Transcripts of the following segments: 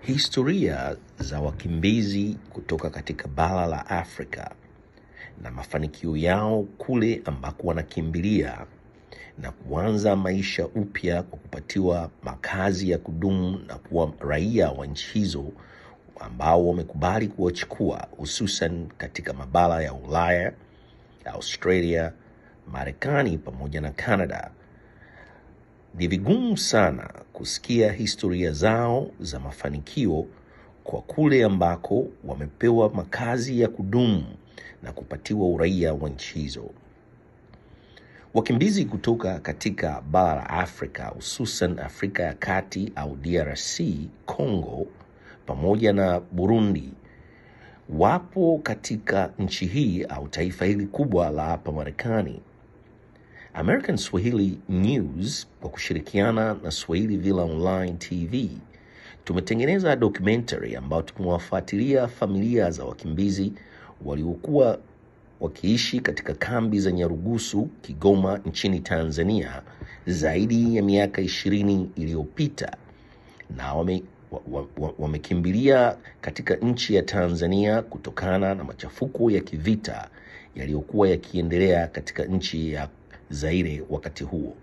Historia za wakimbizi kutoka katika bara la Afrika na mafanikio yao kule ambako wanakimbilia na kuanza maisha upya kwa kupatiwa makazi ya kudumu na kuwa raia wa nchi hizo ambao wamekubali kuwachukua hususan katika mabara ya Ulaya, Australia, Marekani pamoja na Canada. Ni vigumu sana kusikia historia zao za mafanikio kwa kule ambako wamepewa makazi ya kudumu na kupatiwa uraia wa nchi hizo. Wakimbizi kutoka katika bara la Afrika hususan Afrika ya Kati au DRC, Congo pamoja na Burundi wapo katika nchi hii au taifa hili kubwa la hapa Marekani. American Swahili News kwa kushirikiana na Swahili Villa Online TV tumetengeneza documentary ambayo tumewafuatilia familia za wakimbizi waliokuwa wakiishi katika kambi za Nyarugusu, Kigoma nchini Tanzania zaidi ya miaka ishirini iliyopita na wame wamekimbilia wa, wa katika nchi ya Tanzania kutokana na machafuko ya kivita yaliyokuwa yakiendelea katika nchi ya Zaire wakati huo.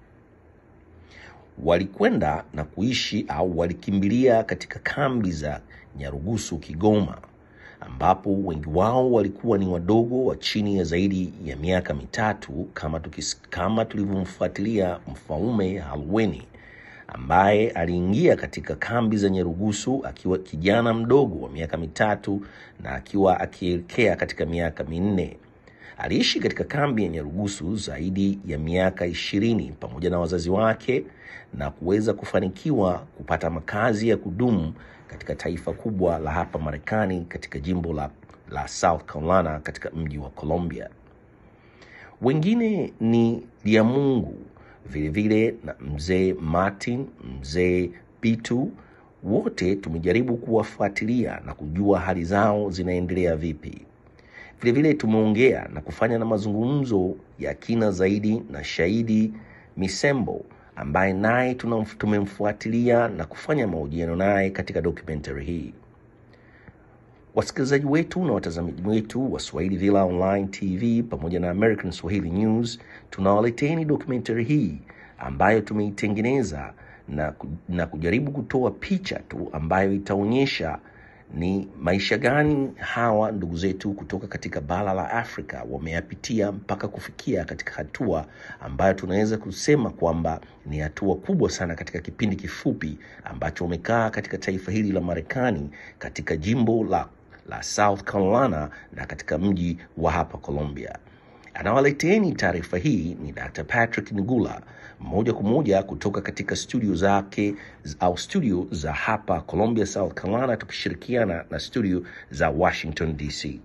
Walikwenda na kuishi au walikimbilia katika kambi za Nyarugusu, Kigoma, ambapo wengi wao walikuwa ni wadogo wa chini ya zaidi ya miaka mitatu, kama, tukis, kama tulivyomfuatilia Mfaume Halweni ambaye aliingia katika kambi za Nyarugusu akiwa kijana mdogo wa miaka mitatu na akiwa akielekea katika miaka minne. Aliishi katika kambi ya Nyarugusu zaidi ya miaka ishirini pamoja na wazazi wake na kuweza kufanikiwa kupata makazi ya kudumu katika taifa kubwa la hapa Marekani katika jimbo la, la South Carolina katika mji wa Columbia. Wengine ni Liamungu vilevile na mzee Martin, mzee Pitu, wote tumejaribu kuwafuatilia na kujua hali zao zinaendelea vipi. Vilevile tumeongea na kufanya na mazungumzo ya kina zaidi na Shahidi Misembo ambaye naye tumemfuatilia na kufanya mahojiano naye katika documentary hii. Wasikilizaji wetu na watazamaji wetu wa Swahili Villa Online TV pamoja na American Swahili News, tunawaleteni documentary hii ambayo tumeitengeneza na, na kujaribu kutoa picha tu ambayo itaonyesha ni maisha gani hawa ndugu zetu kutoka katika bara la Afrika wameyapitia mpaka kufikia katika hatua ambayo tunaweza kusema kwamba ni hatua kubwa sana katika kipindi kifupi ambacho wamekaa katika taifa hili la Marekani katika jimbo la, la South Carolina na katika mji wa hapa Columbia. Anawaleteni taarifa hii ni Dr. Patrick Nigula moja kwa moja kutoka katika studio zake au studio za hapa Columbia, South Carolina, tukishirikiana na studio za Washington DC.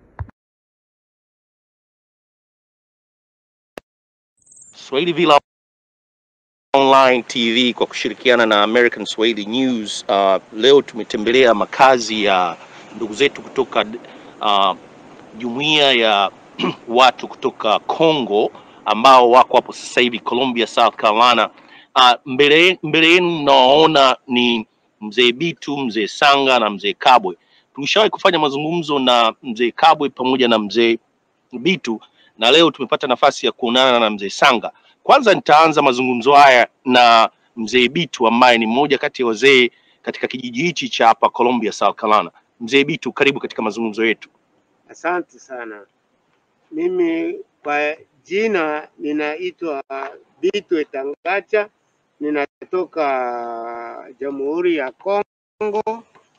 Swahili Villa Online TV kwa kushirikiana na American Swahili News. Uh, leo tumetembelea makazi ya ndugu zetu kutoka uh, jumuiya ya watu kutoka Congo ambao wako hapo sasa hivi Columbia, South Carolina. Uh, mbele mbele yenu nawaona ni mzee Bitu, mzee Sanga na mzee Kabwe. Tulishawahi kufanya mazungumzo na mzee Kabwe pamoja na mzee Bitu na leo tumepata nafasi ya kuonana na mzee Sanga. Kwanza nitaanza mazungumzo haya na mzee Bitu ambaye ni mmoja kati ya wazee katika kijiji hichi cha hapa Columbia, South Carolina. Mzee Bitu, karibu katika mazungumzo yetu. Asante sana. Mimi kwa jina ninaitwa Bitu Etangacha, ninatoka Jamhuri ya Kongo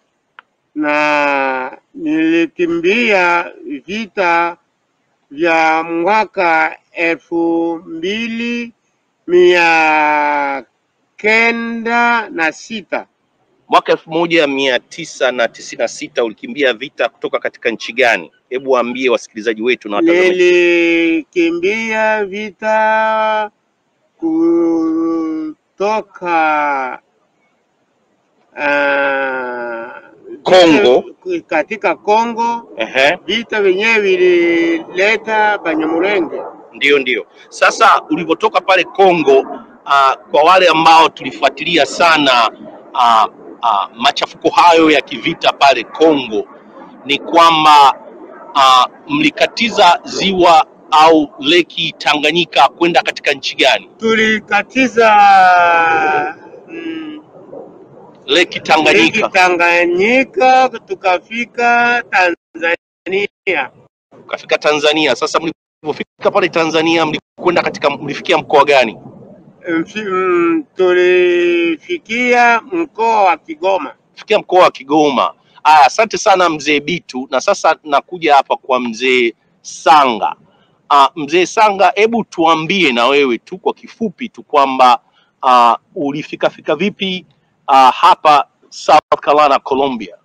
na nilikimbia vita vya mwaka elfu mbili mia kenda na sita. Mwaka elfu moja mia tisa na tisini na sita ulikimbia vita kutoka katika nchi gani? Hebu waambie wasikilizaji wetu na watazamaji. Nilikimbia vita kutoka uh, Kongo. katika Kongo, Ehe, vita vyenyewe vilileta Banyamulenge. ndio ndio. Sasa ulivyotoka pale Kongo, uh, kwa wale ambao tulifuatilia sana uh, uh, machafuko hayo ya kivita pale Kongo ni kwamba uh, mlikatiza ziwa au leki Tanganyika kwenda katika nchi gani? Tulikatiza mm, Leki liki Tanganyika Tanganyika tukafika Tanzania. ukafika Tanzania. Sasa mlipofika pale Tanzania, mlikwenda katika, mlifikia mkoa gani? Mfi- mm, Tulifikia mkoa wa Kigoma. Fikia mkoa wa Kigoma. Aya, asante sana mzee Bitu, na sasa nakuja hapa kwa mzee Sanga. Uh, mzee Sanga, hebu tuambie na wewe tu kwa kifupi tu kwamba uh, ulifika fika vipi uh, hapa South Carolina, Colombia?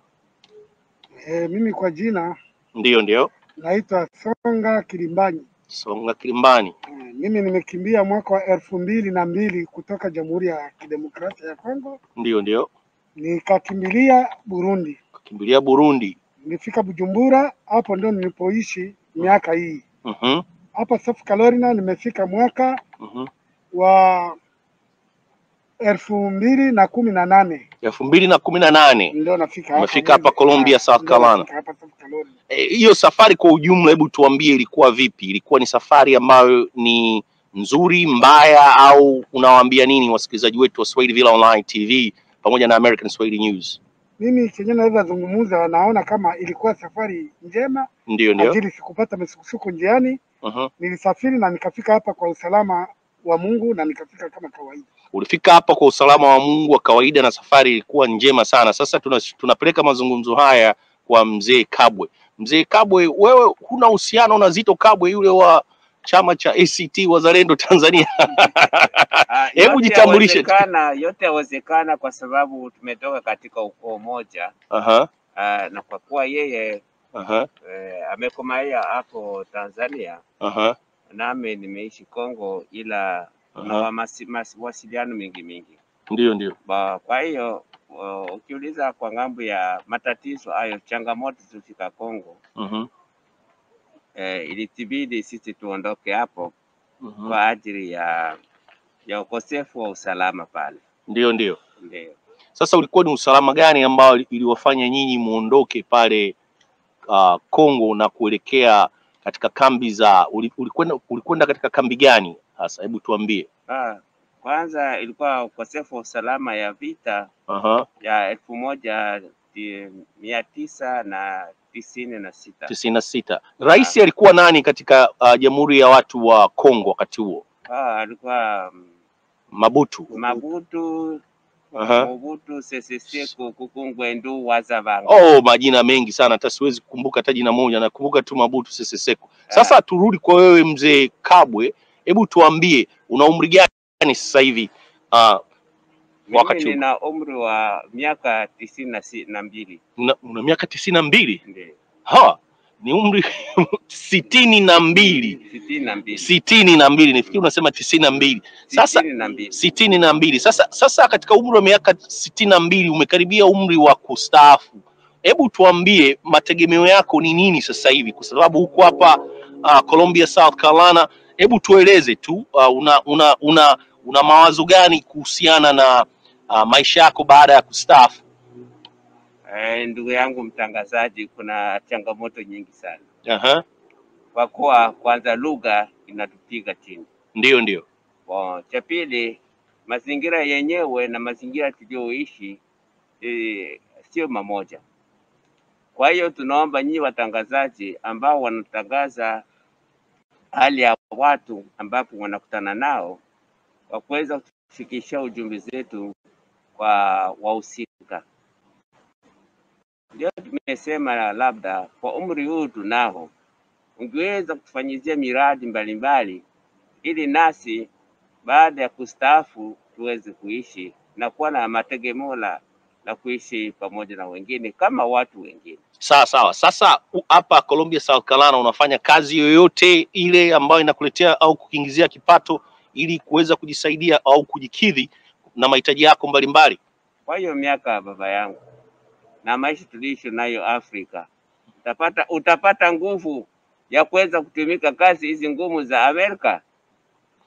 E, mimi kwa jina Ndiyo, ndio naitwa Songa Kilimbanyi. Songa Kilimbani. E, mimi nimekimbia mwaka wa elfu mbili na mbili kutoka Jamhuri ya Kidemokrasia ya Kongo Ndiyo, ndio nikakimbilia Burundi. kukimbilia Burundi. Nilifika Bujumbura, hapo ndio nilipoishi miaka hii. Mhm, Hapa South Carolina nimefika mwaka mhm. wa elfu mbili na kumi na nane elfu mbili na kumi na nane ndio nafika Umefika hapa Columbia, Ah, South ndio Carolina. nafika hapa South Carolina. Eh, hiyo safari kwa ujumla, hebu tuambie ilikuwa vipi? Ilikuwa ni safari ambayo ni nzuri, mbaya, au unawaambia nini wasikilizaji wetu wa Swahili Villa Online TV pamoja na American Swahili News? Mimi chenye naweza zungumza, wanaona kama ilikuwa safari njema, Ndio, ndio. ajili sikupata misukosuko njiani. Mhm. Nilisafiri na nikafika hapa kwa usalama wa Mungu na nikafika kama kawaida. Ulifika hapa kwa usalama wa Mungu wa kawaida na safari ilikuwa njema sana. Sasa tuna, tunapeleka mazungumzo haya kwa mzee Kabwe. Mzee Kabwe, wewe huna uhusiano na Zito Kabwe yule wa chama cha ACT Wazalendo Tanzania? Ah, Hebu yote jitambulishe. yawezekana, yote yawezekana kwa sababu tumetoka katika ukoo moja Aha, ah, na kwa kuwa yeye aha, eh, amekomaia hapo Tanzania aha, nami nimeishi Kongo, ila kuna aha. wa masi- masi- mawasiliano mingi mingi. Ndio, ndio. Ba- Kwa hiyo uh, ukiuliza kwa ngambo ya matatizo hayo, changamoto zilifika Kongo, Mhm, eh, ilitibidi sisi tuondoke hapo mhm. kwa ajili ya ya ukosefu wa usalama pale, Ndio, ndio. ndio. Sasa ulikuwa ni usalama gani ambao iliwafanya nyinyi muondoke pale uh, Kongo na kuelekea katika kambi za uli- ulikwenda ulikwenda katika kambi gani hasa? Hebu tuambie. Ah, kwanza ilikuwa ukosefu wa usalama ya vita Aha, ya elfu moja ti- mia tisa na tisini na sita. tisini na sita. Rais alikuwa nani katika uh, Jamhuri ya Watu wa Kongo wakati huo? Ah, alikuwa mm, Mabutu. Mabutu Aha. Mobutu Sese Seko Kuku Ngbendu Wazavanga. Oh, majina mengi sana, hata siwezi kukumbuka hata jina moja, nakumbuka tu Mabutu Sese Seko. Sasa turudi kwa wewe mzee Kabwe, hebu tuambie una umri gani sasa hivi? Uh, Mimi wakati huu. nina umri wa miaka tisini na si- na mbili una, una miaka tisini na mbili ndio ha ni umri sitini na mbili sitini na mbili sitini na mbili nifikiri unasema tisini na mbili sasa sitini na mbili sitini na mbili sasa sasa katika umri wa miaka sitini na mbili umekaribia umri wa kustaafu hebu tuambie mategemeo yako ni nini sasa hivi kwa sababu huko hapa uh, Columbia South Carolina hebu tueleze tu uh, una, una, una, una mawazo gani kuhusiana na uh, maisha yako baada ya kustaafu Eh, ndugu yangu mtangazaji, kuna changamoto nyingi sana Aha, kwa kuwa kwanza lugha inatupiga chini. ndio ndio Bon, cha pili mazingira yenyewe na mazingira tuliyoishi e, sio mamoja. Kwa hiyo tunaomba nyinyi watangazaji ambao wanatangaza hali ya watu ambapo wanakutana nao kwa kuweza kufikisha ujumbe zetu kwa wahusika. Ndio tumesema labda kwa umri huu tunao, ungeweza kufanyizia miradi mbalimbali ili nasi baada ya kustaafu tuweze kuishi na kuwa na mategemeo la la kuishi pamoja na wengine kama watu wengine. Sawa sawa. Sasa u- hapa Columbia South Carolina unafanya kazi yoyote ile ambayo inakuletea au kukiingizia kipato ili kuweza kujisaidia au kujikidhi na mahitaji yako mbalimbali? Kwa hiyo miaka baba yangu na maisha tuliishi nayo Afrika, utapata utapata nguvu ya kuweza kutumika kazi hizi ngumu za Amerika.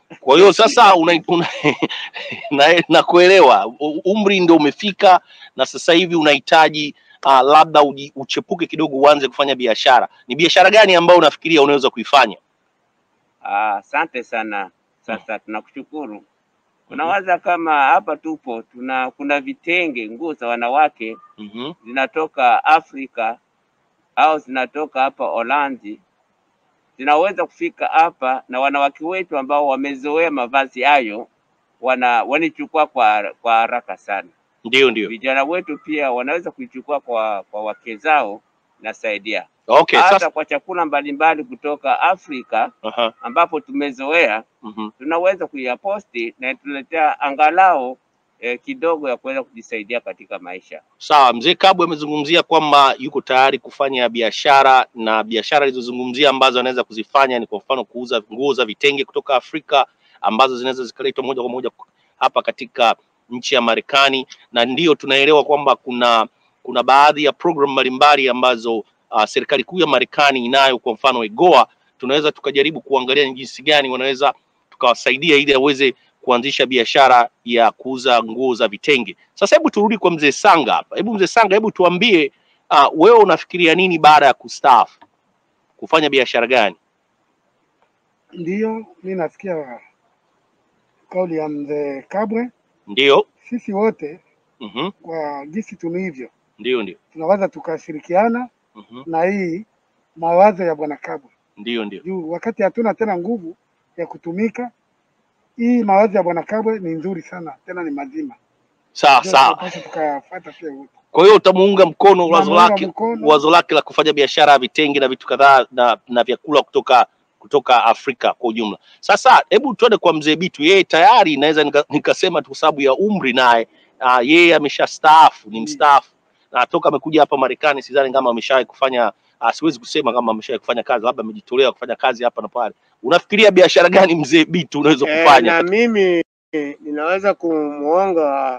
Kwa hiyo sasa una, una, na, nakuelewa U- umri ndio umefika na sasa hivi unahitaji uh, labda uji, uchepuke kidogo uanze kufanya biashara. Ni biashara gani ambayo unafikiria unaweza kuifanya? Ah, Asante sana. Sasa tunakushukuru. Mhm. Unawaza kama hapa tupo tuna kuna vitenge nguo za wanawake Mhm. zinatoka Afrika au zinatoka hapa Holandi zinaweza kufika hapa na wanawake wetu ambao wamezoea mavazi hayo wana wanichukua kwa kwa haraka sana. Ndio, ndio. Vijana wetu pia wanaweza kuichukua kwa kwa wake zao, nasaidia Okay, hata sasa kwa chakula mbalimbali kutoka Afrika aha. ambapo tumezoea, Mhm. tunaweza kuyaposti na tuletea angalau eh, kidogo ya kuweza kujisaidia katika maisha. Sawa, mzee Kabwe amezungumzia kwamba yuko tayari kufanya biashara na biashara alizozungumzia ambazo anaweza kuzifanya ni kwa mfano kuuza nguo za vitenge kutoka Afrika ambazo zinaweza zikaletwa moja kwa moja hapa katika nchi ya Marekani, na ndiyo tunaelewa kwamba kuna kuna baadhi ya program mbalimbali ambazo uh, serikali kuu ya Marekani inayo, kwa mfano EGOA, tunaweza tukajaribu kuangalia ni jinsi gani wanaweza tukawasaidia ili aweze kuanzisha biashara ya kuuza nguo za vitenge. Sasa hebu turudi kwa mzee Sanga hapa. Hebu mzee Sanga, hebu tuambie uh, wewe unafikiria nini baada ya kustaafu, kufanya biashara gani? Ndiyo, mi nasikia kauli ya mzee Kabwe. Ndio. Sisi wote Mhm. kwa jinsi tulivyo, Ndio, ndio. tunaweza tukashirikiana Mhm. na hii mawazo ya bwana Kabwe Ndio, ndio. juu wakati hatuna tena nguvu ya kutumika, hii mawazo ya bwana Kabwe ni nzuri sana, tena ni mazima, Sawa ndio sawa. tunapaswa tukayafuata pia wote. Kwa hiyo utamuunga mkono wazo Tunamuunga lake mkono. wazo lake la kufanya biashara ya vitenge na vitu kadhaa na, na vyakula kutoka kutoka Afrika kwa ujumla. Sasa hebu tuende kwa mzee Bitu, yeye tayari naweza nika, nikasema tu kwa sababu ya umri naye uh, yeye ameshastaafu, ni Mm. mstaafu na toka amekuja hapa Marekani sidhani kama ameshawahi kufanya uh, siwezi kusema kama ameshawahi kufanya kazi, labda amejitolea kufanya kazi hapa na pale. Unafikiria biashara gani mzee Bitu unaweza Eh, kufanya? na mimi ninaweza kumwonga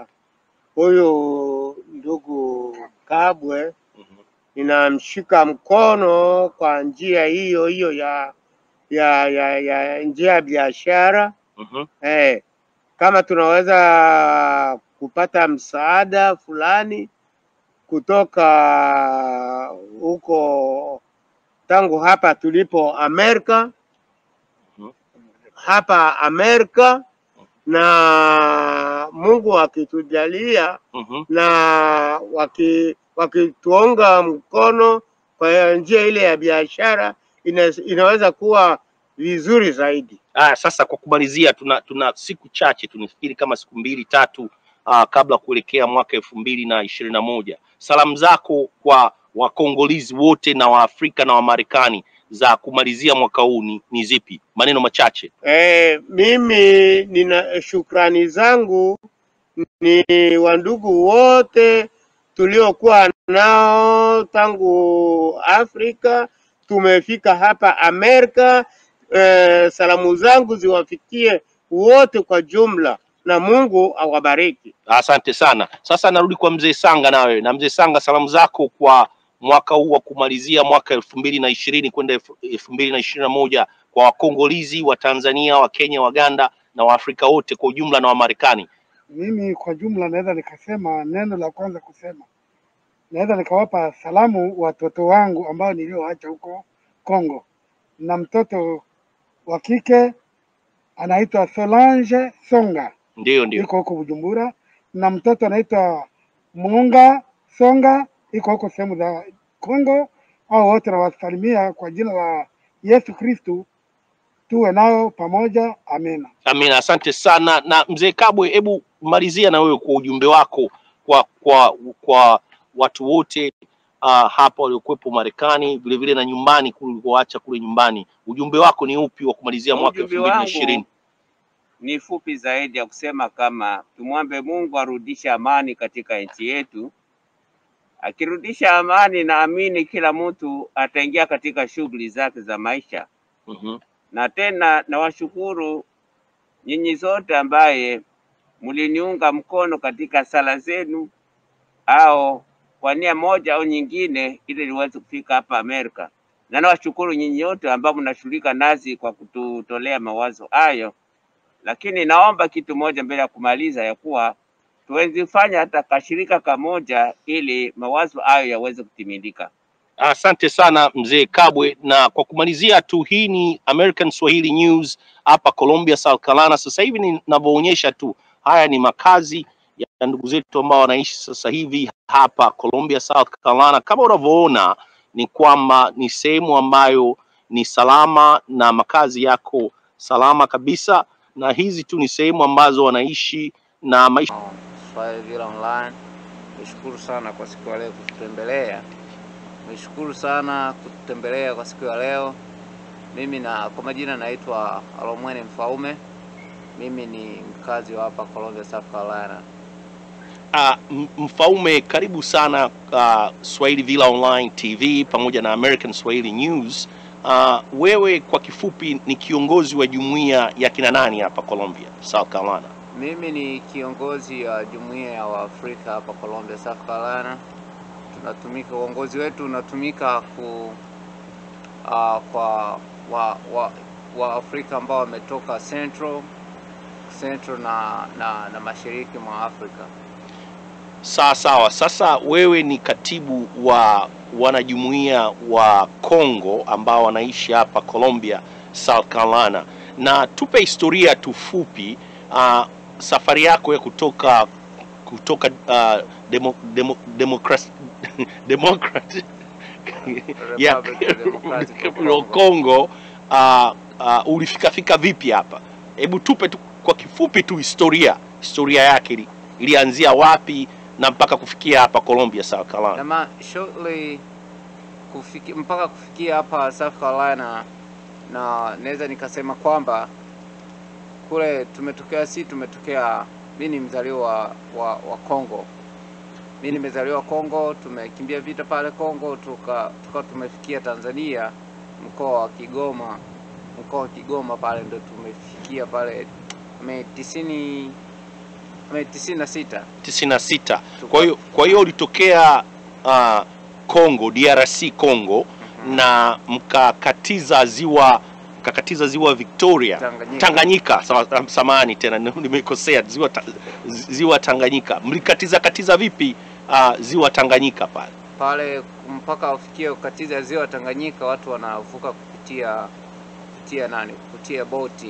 huyu ndugu Kabwe, Mhm. ninamshika mkono kwa njia hiyo hiyo ya ya ya, ya njia ya biashara Mhm. eh, kama tunaweza kupata msaada fulani kutoka huko tangu hapa tulipo Amerika Mhm. hapa Amerika na Mungu akitujalia Mhm. na waki, wakituunga mkono kwa njia ile ya biashara ina, inaweza kuwa vizuri zaidi. Aya, sasa kwa kumalizia, tuna tuna siku chache, tunafikiri kama siku mbili tatu uh, kabla kuelekea mwaka elfu mbili na ishirini na moja. Salamu zako kwa wakongolizi wote na Waafrika na Wamarekani za kumalizia mwaka huu ni, ni zipi? Maneno machache. E, mimi nina shukrani zangu ni wandugu wote tuliokuwa nao tangu Afrika tumefika hapa Amerika. E, salamu zangu ziwafikie wote kwa jumla na Mungu awabariki. Asante sana. Sasa narudi kwa mzee Sanga, nawe na mzee Sanga, salamu zako kwa mwaka huu wa kumalizia mwaka elfu mbili na ishirini kwenda elfu- elfu mbili na ishirini na moja kwa wakongolizi wa Tanzania, wa Kenya, Waganda na Waafrika wote kwa ujumla na Wamarekani. Mimi kwa jumla naweza nikasema neno la kwanza kusema, naweza nikawapa salamu watoto wangu ambao nilioacha huko Kongo, na mtoto wa kike anaitwa Solange Songa Ndio, ndio. iko huko Bujumbura, na mtoto anaitwa Munga Songa iko huko sehemu za Kongo. Hao wote nawasalimia kwa jina la Yesu Kristu, tuwe nao pamoja, amina. Amina, asante sana. Na mzee Kabwe, hebu malizia na wewe kwa ujumbe wako kwa kwa kwa watu wote uh, hapa waliokuwepo Marekani, vile vile na nyumbani kule ulikoacha kule nyumbani, ujumbe wako ni upi wa kumalizia mwaka elfu Ujumbe mbili na wangu ishirini? ni fupi zaidi ya kusema kama tumwombe Mungu arudishe amani katika nchi yetu. Akirudisha amani, naamini kila mtu ataingia katika shughuli zake za maisha. Mhm. Na tena nawashukuru nyinyi zote ambaye mliniunga mkono katika sala zenu au kwa nia moja au nyingine, ili niweze kufika hapa Amerika. Na nawashukuru nyinyi wote ambao mnashughulika nasi kwa kututolea mawazo hayo lakini naomba kitu moja mbele ya kumaliza, ya kuwa tuwezifanya hata kashirika kamoja ili mawazo hayo yaweze kutimilika. Asante sana mzee Kabwe, na kwa kumalizia tu, hii ni American Swahili News hapa Columbia, South Carolina. Sasa hivi ninavyoonyesha tu, haya ni makazi ya ndugu zetu ambao wanaishi sasa hivi hapa Columbia, South Carolina. Kama unavyoona ni kwamba ni sehemu ambayo ni salama na makazi yako salama kabisa, na hizi tu ni sehemu ambazo wanaishi na maisha Swahili Villa Online. Nishukuru sana kwa siku ya leo kututembelea. Nishukuru sana kututembelea kwa siku ya leo. Mimi na kwa majina naitwa Alomwene Mfaume. Mimi ni mkazi wa hapa Columbia, South Carolina. Uh, M- Mfaume, karibu sana uh, Swahili Villa Online TV pamoja na American Swahili News. Uh, wewe kwa kifupi ni kiongozi wa jumuiya ya kina nani hapa Columbia, South Carolina? Mimi ni kiongozi wa jumuiya ya Waafrika hapa Columbia, South Carolina. Tunatumika, uongozi wetu unatumika ku uh, kwa wa, wa, Waafrika ambao wametoka Central Central na, na, na mashariki mwa Afrika. Sawa sawa. Sasa wewe ni katibu wa wanajumuiya wa Congo ambao wanaishi hapa Columbia, South Carolina, na tupe historia tu fupi uh, safari yako ya kutoka kutoka uh, demo, demo, democracy, democrat ya Republic of Democratic of Congo, Congo uh, uh, ulifikafika vipi hapa? Hebu tupe tu kwa kifupi tu historia historia yake ili, ilianzia wapi na mpaka kufikia hapa Columbia, South Carolina. Nama shortly kufiki, mpaka kufikia hapa South Carolina, na naweza nikasema kwamba kule tumetokea, si tumetokea, mi ni mzaliwa wa, wa Congo. Mi nimezaliwa Congo, tumekimbia vita pale Congo, tuka tuka tumefikia Tanzania, mkoa wa Kigoma, mkoa wa Kigoma pale ndo tumefikia pale me tisini me tisini na sita 96. Kwa hiyo kwa hiyo ulitokea uh, Congo, DRC Congo Mhm. na mkakatiza ziwa mkakatiza ziwa Victoria Tanganyika. Tanganyika, sawa, samahani tena nimekosea, ziwa, ta, ziwa Tanganyika. Mlikatiza katiza vipi uh, ziwa Tanganyika pale? pale mpaka ufikie ukatiza ziwa Tanganyika, watu wanavuka kupitia kupitia nani, kupitia boti,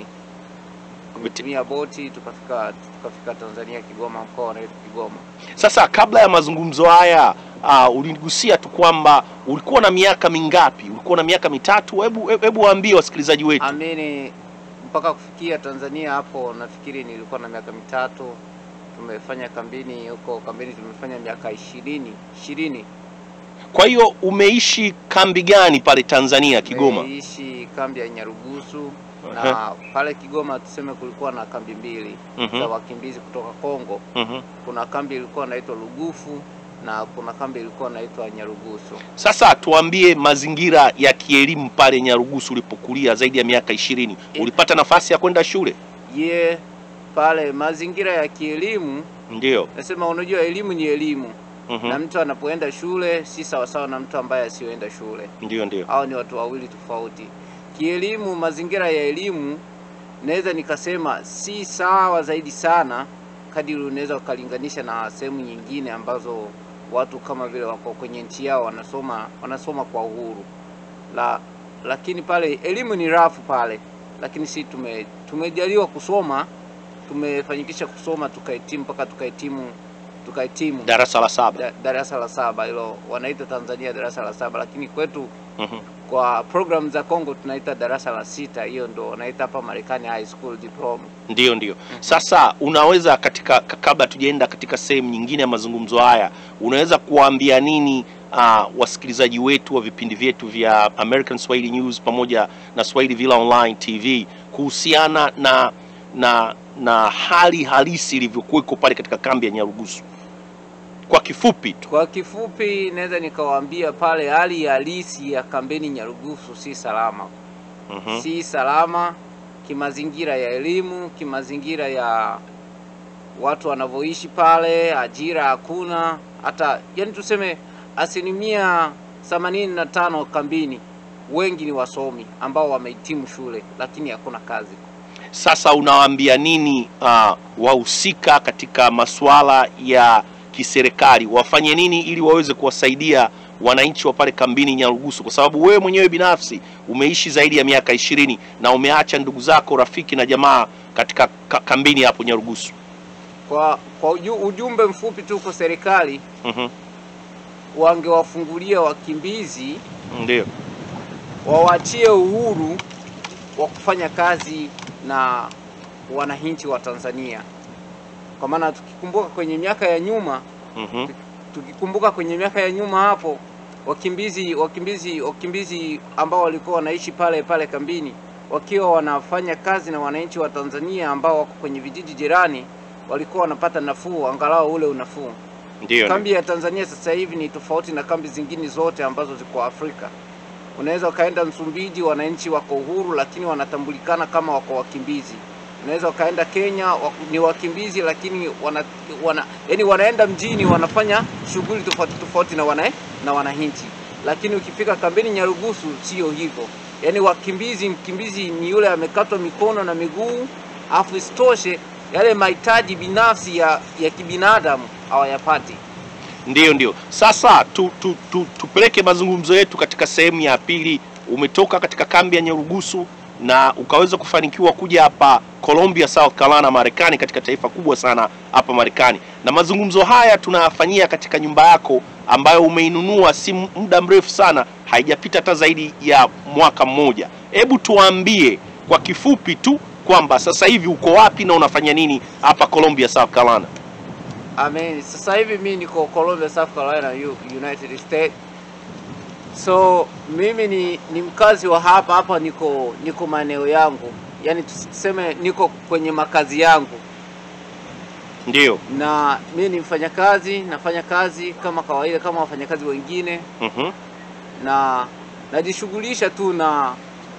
tumetumia boti tukafika tukafika Tanzania, Kigoma, mkoa unaitwa Kigoma. Sasa kabla ya mazungumzo haya uh, uligusia tu kwamba ulikuwa na miaka mingapi? Ulikuwa na miaka mitatu? Hebu hebu waambie wasikilizaji wetu. Amini, mpaka kufikia Tanzania hapo, nafikiri nilikuwa na miaka mitatu. Tumefanya kambini huko, kambini tumefanya miaka ishirini ishirini. Kwa hiyo umeishi kambi gani pale Tanzania, Kigoma? Nimeishi kambi ya Nyarugusu Aha. na pale Kigoma tuseme kulikuwa na kambi mbili Mhm, za wakimbizi kutoka Kongo. mhm. Kuna kambi ilikuwa inaitwa Lugufu na kuna kambi ilikuwa inaitwa Nyarugusu. Sasa tuambie mazingira ya kielimu pale Nyarugusu ulipokulia zaidi ya miaka ishirini, Eh. ulipata nafasi ya kwenda shule? Ye pale mazingira ya kielimu, Ndio. nasema unajua elimu ni elimu Mhm. na mtu anapoenda shule si sawasawa na mtu ambaye asiyoenda shule. Ndio, ndio. Hao ni watu wawili tofauti. Kielimu, mazingira ya elimu naweza nikasema si sawa zaidi sana kadiri unaweza ukalinganisha na sehemu nyingine ambazo watu kama vile wako kwenye nchi yao wanasoma wanasoma kwa uhuru la, lakini pale elimu ni rafu pale, lakini si tume tumejaliwa kusoma, tumefanyikisha kusoma tukahitimu mpaka tukahitimu tukahitimu Darasa la saba. da- darasa la saba, hilo wanaita Tanzania darasa la saba, lakini kwetu Mhm. kwa program za Kongo tunaita darasa la sita. Hiyo ndo wanaita hapa Marekani high school diploma. Ndio, ndio. Sasa unaweza katika ka- kabla tujaenda katika sehemu nyingine ya mazungumzo haya, unaweza kuwaambia nini uh, wasikilizaji wetu wa vipindi vyetu vya American Swahili News pamoja na Swahili Villa Online TV kuhusiana na na na hali halisi ilivyokuweko pale katika kambi ya Nyarugusu kwa kifupi tu. Kwa kifupi, naweza nikawaambia pale hali halisi ya kambeni Nyarugusu si salama, Mhm. si salama kimazingira ya elimu, kimazingira ya watu wanavyoishi pale, ajira hakuna hata, yani tuseme asilimia themanini na tano kambini wengi ni wasomi ambao wamehitimu shule, lakini hakuna kazi. Sasa unawaambia nini uh, wahusika katika masuala ya kiserikali wafanye nini ili waweze kuwasaidia wananchi wa pale kambini Nyarugusu, kwa sababu wewe mwenyewe binafsi umeishi zaidi ya miaka ishirini na umeacha ndugu zako, rafiki na jamaa katika ka- kambini hapo Nyarugusu. Kwa kwa uju, ujumbe mfupi tu kwa serikali, Mhm, wangewafungulia wakimbizi, Ndio, wawaachie uhuru wa kufanya kazi na wananchi wa Tanzania, kwa maana tukikumbuka kwenye miaka ya nyuma mhm, tukikumbuka kwenye miaka ya nyuma hapo wakimbizi wakimbizi wakimbizi ambao walikuwa wanaishi pale pale kambini wakiwa wanafanya kazi na wananchi wa Tanzania ambao wako kwenye vijiji jirani walikuwa wanapata nafuu, angalau ule unafuu. ndio, Kambi ya Tanzania sasa hivi ni tofauti na kambi zingine zote ambazo ziko Afrika. Unaweza ukaenda Msumbiji, wananchi wako uhuru, lakini wanatambulikana kama wako wakimbizi. Unaweza ukaenda Kenya, wak- ni wakimbizi, lakini wana, wana, yani wanaenda mjini wanafanya shughuli tofauti tofauti na wana, na wananchi. Lakini ukifika kambini Nyarugusu sio hivyo, yani wakimbizi, mkimbizi ni yule amekatwa mikono na miguu, afu isitoshe yale mahitaji binafsi ya, ya kibinadamu hawayapati. ndio, ndio. Sasa tu, tu, tu, tupeleke mazungumzo yetu katika sehemu ya pili. Umetoka katika kambi ya Nyarugusu na ukaweza kufanikiwa kuja hapa Columbia, South Carolina, Marekani, katika taifa kubwa sana hapa Marekani, na mazungumzo haya tunayafanyia katika nyumba yako ambayo umeinunua si muda mrefu sana, haijapita hata zaidi ya mwaka mmoja. Hebu tuambie kwa kifupi tu kwamba sasa hivi uko wapi na unafanya nini hapa Columbia, South Carolina? Amen. Sasa hivi mi niko Columbia, South Carolina, U- United States. So mimi ni, ni mkazi wa hapa hapa, niko niko maeneo yangu, yaani tuseme niko kwenye makazi yangu, Ndio. na mi ni mfanyakazi, nafanya kazi kama kawaida kama wafanyakazi wengine, Mhm. na najishughulisha tu na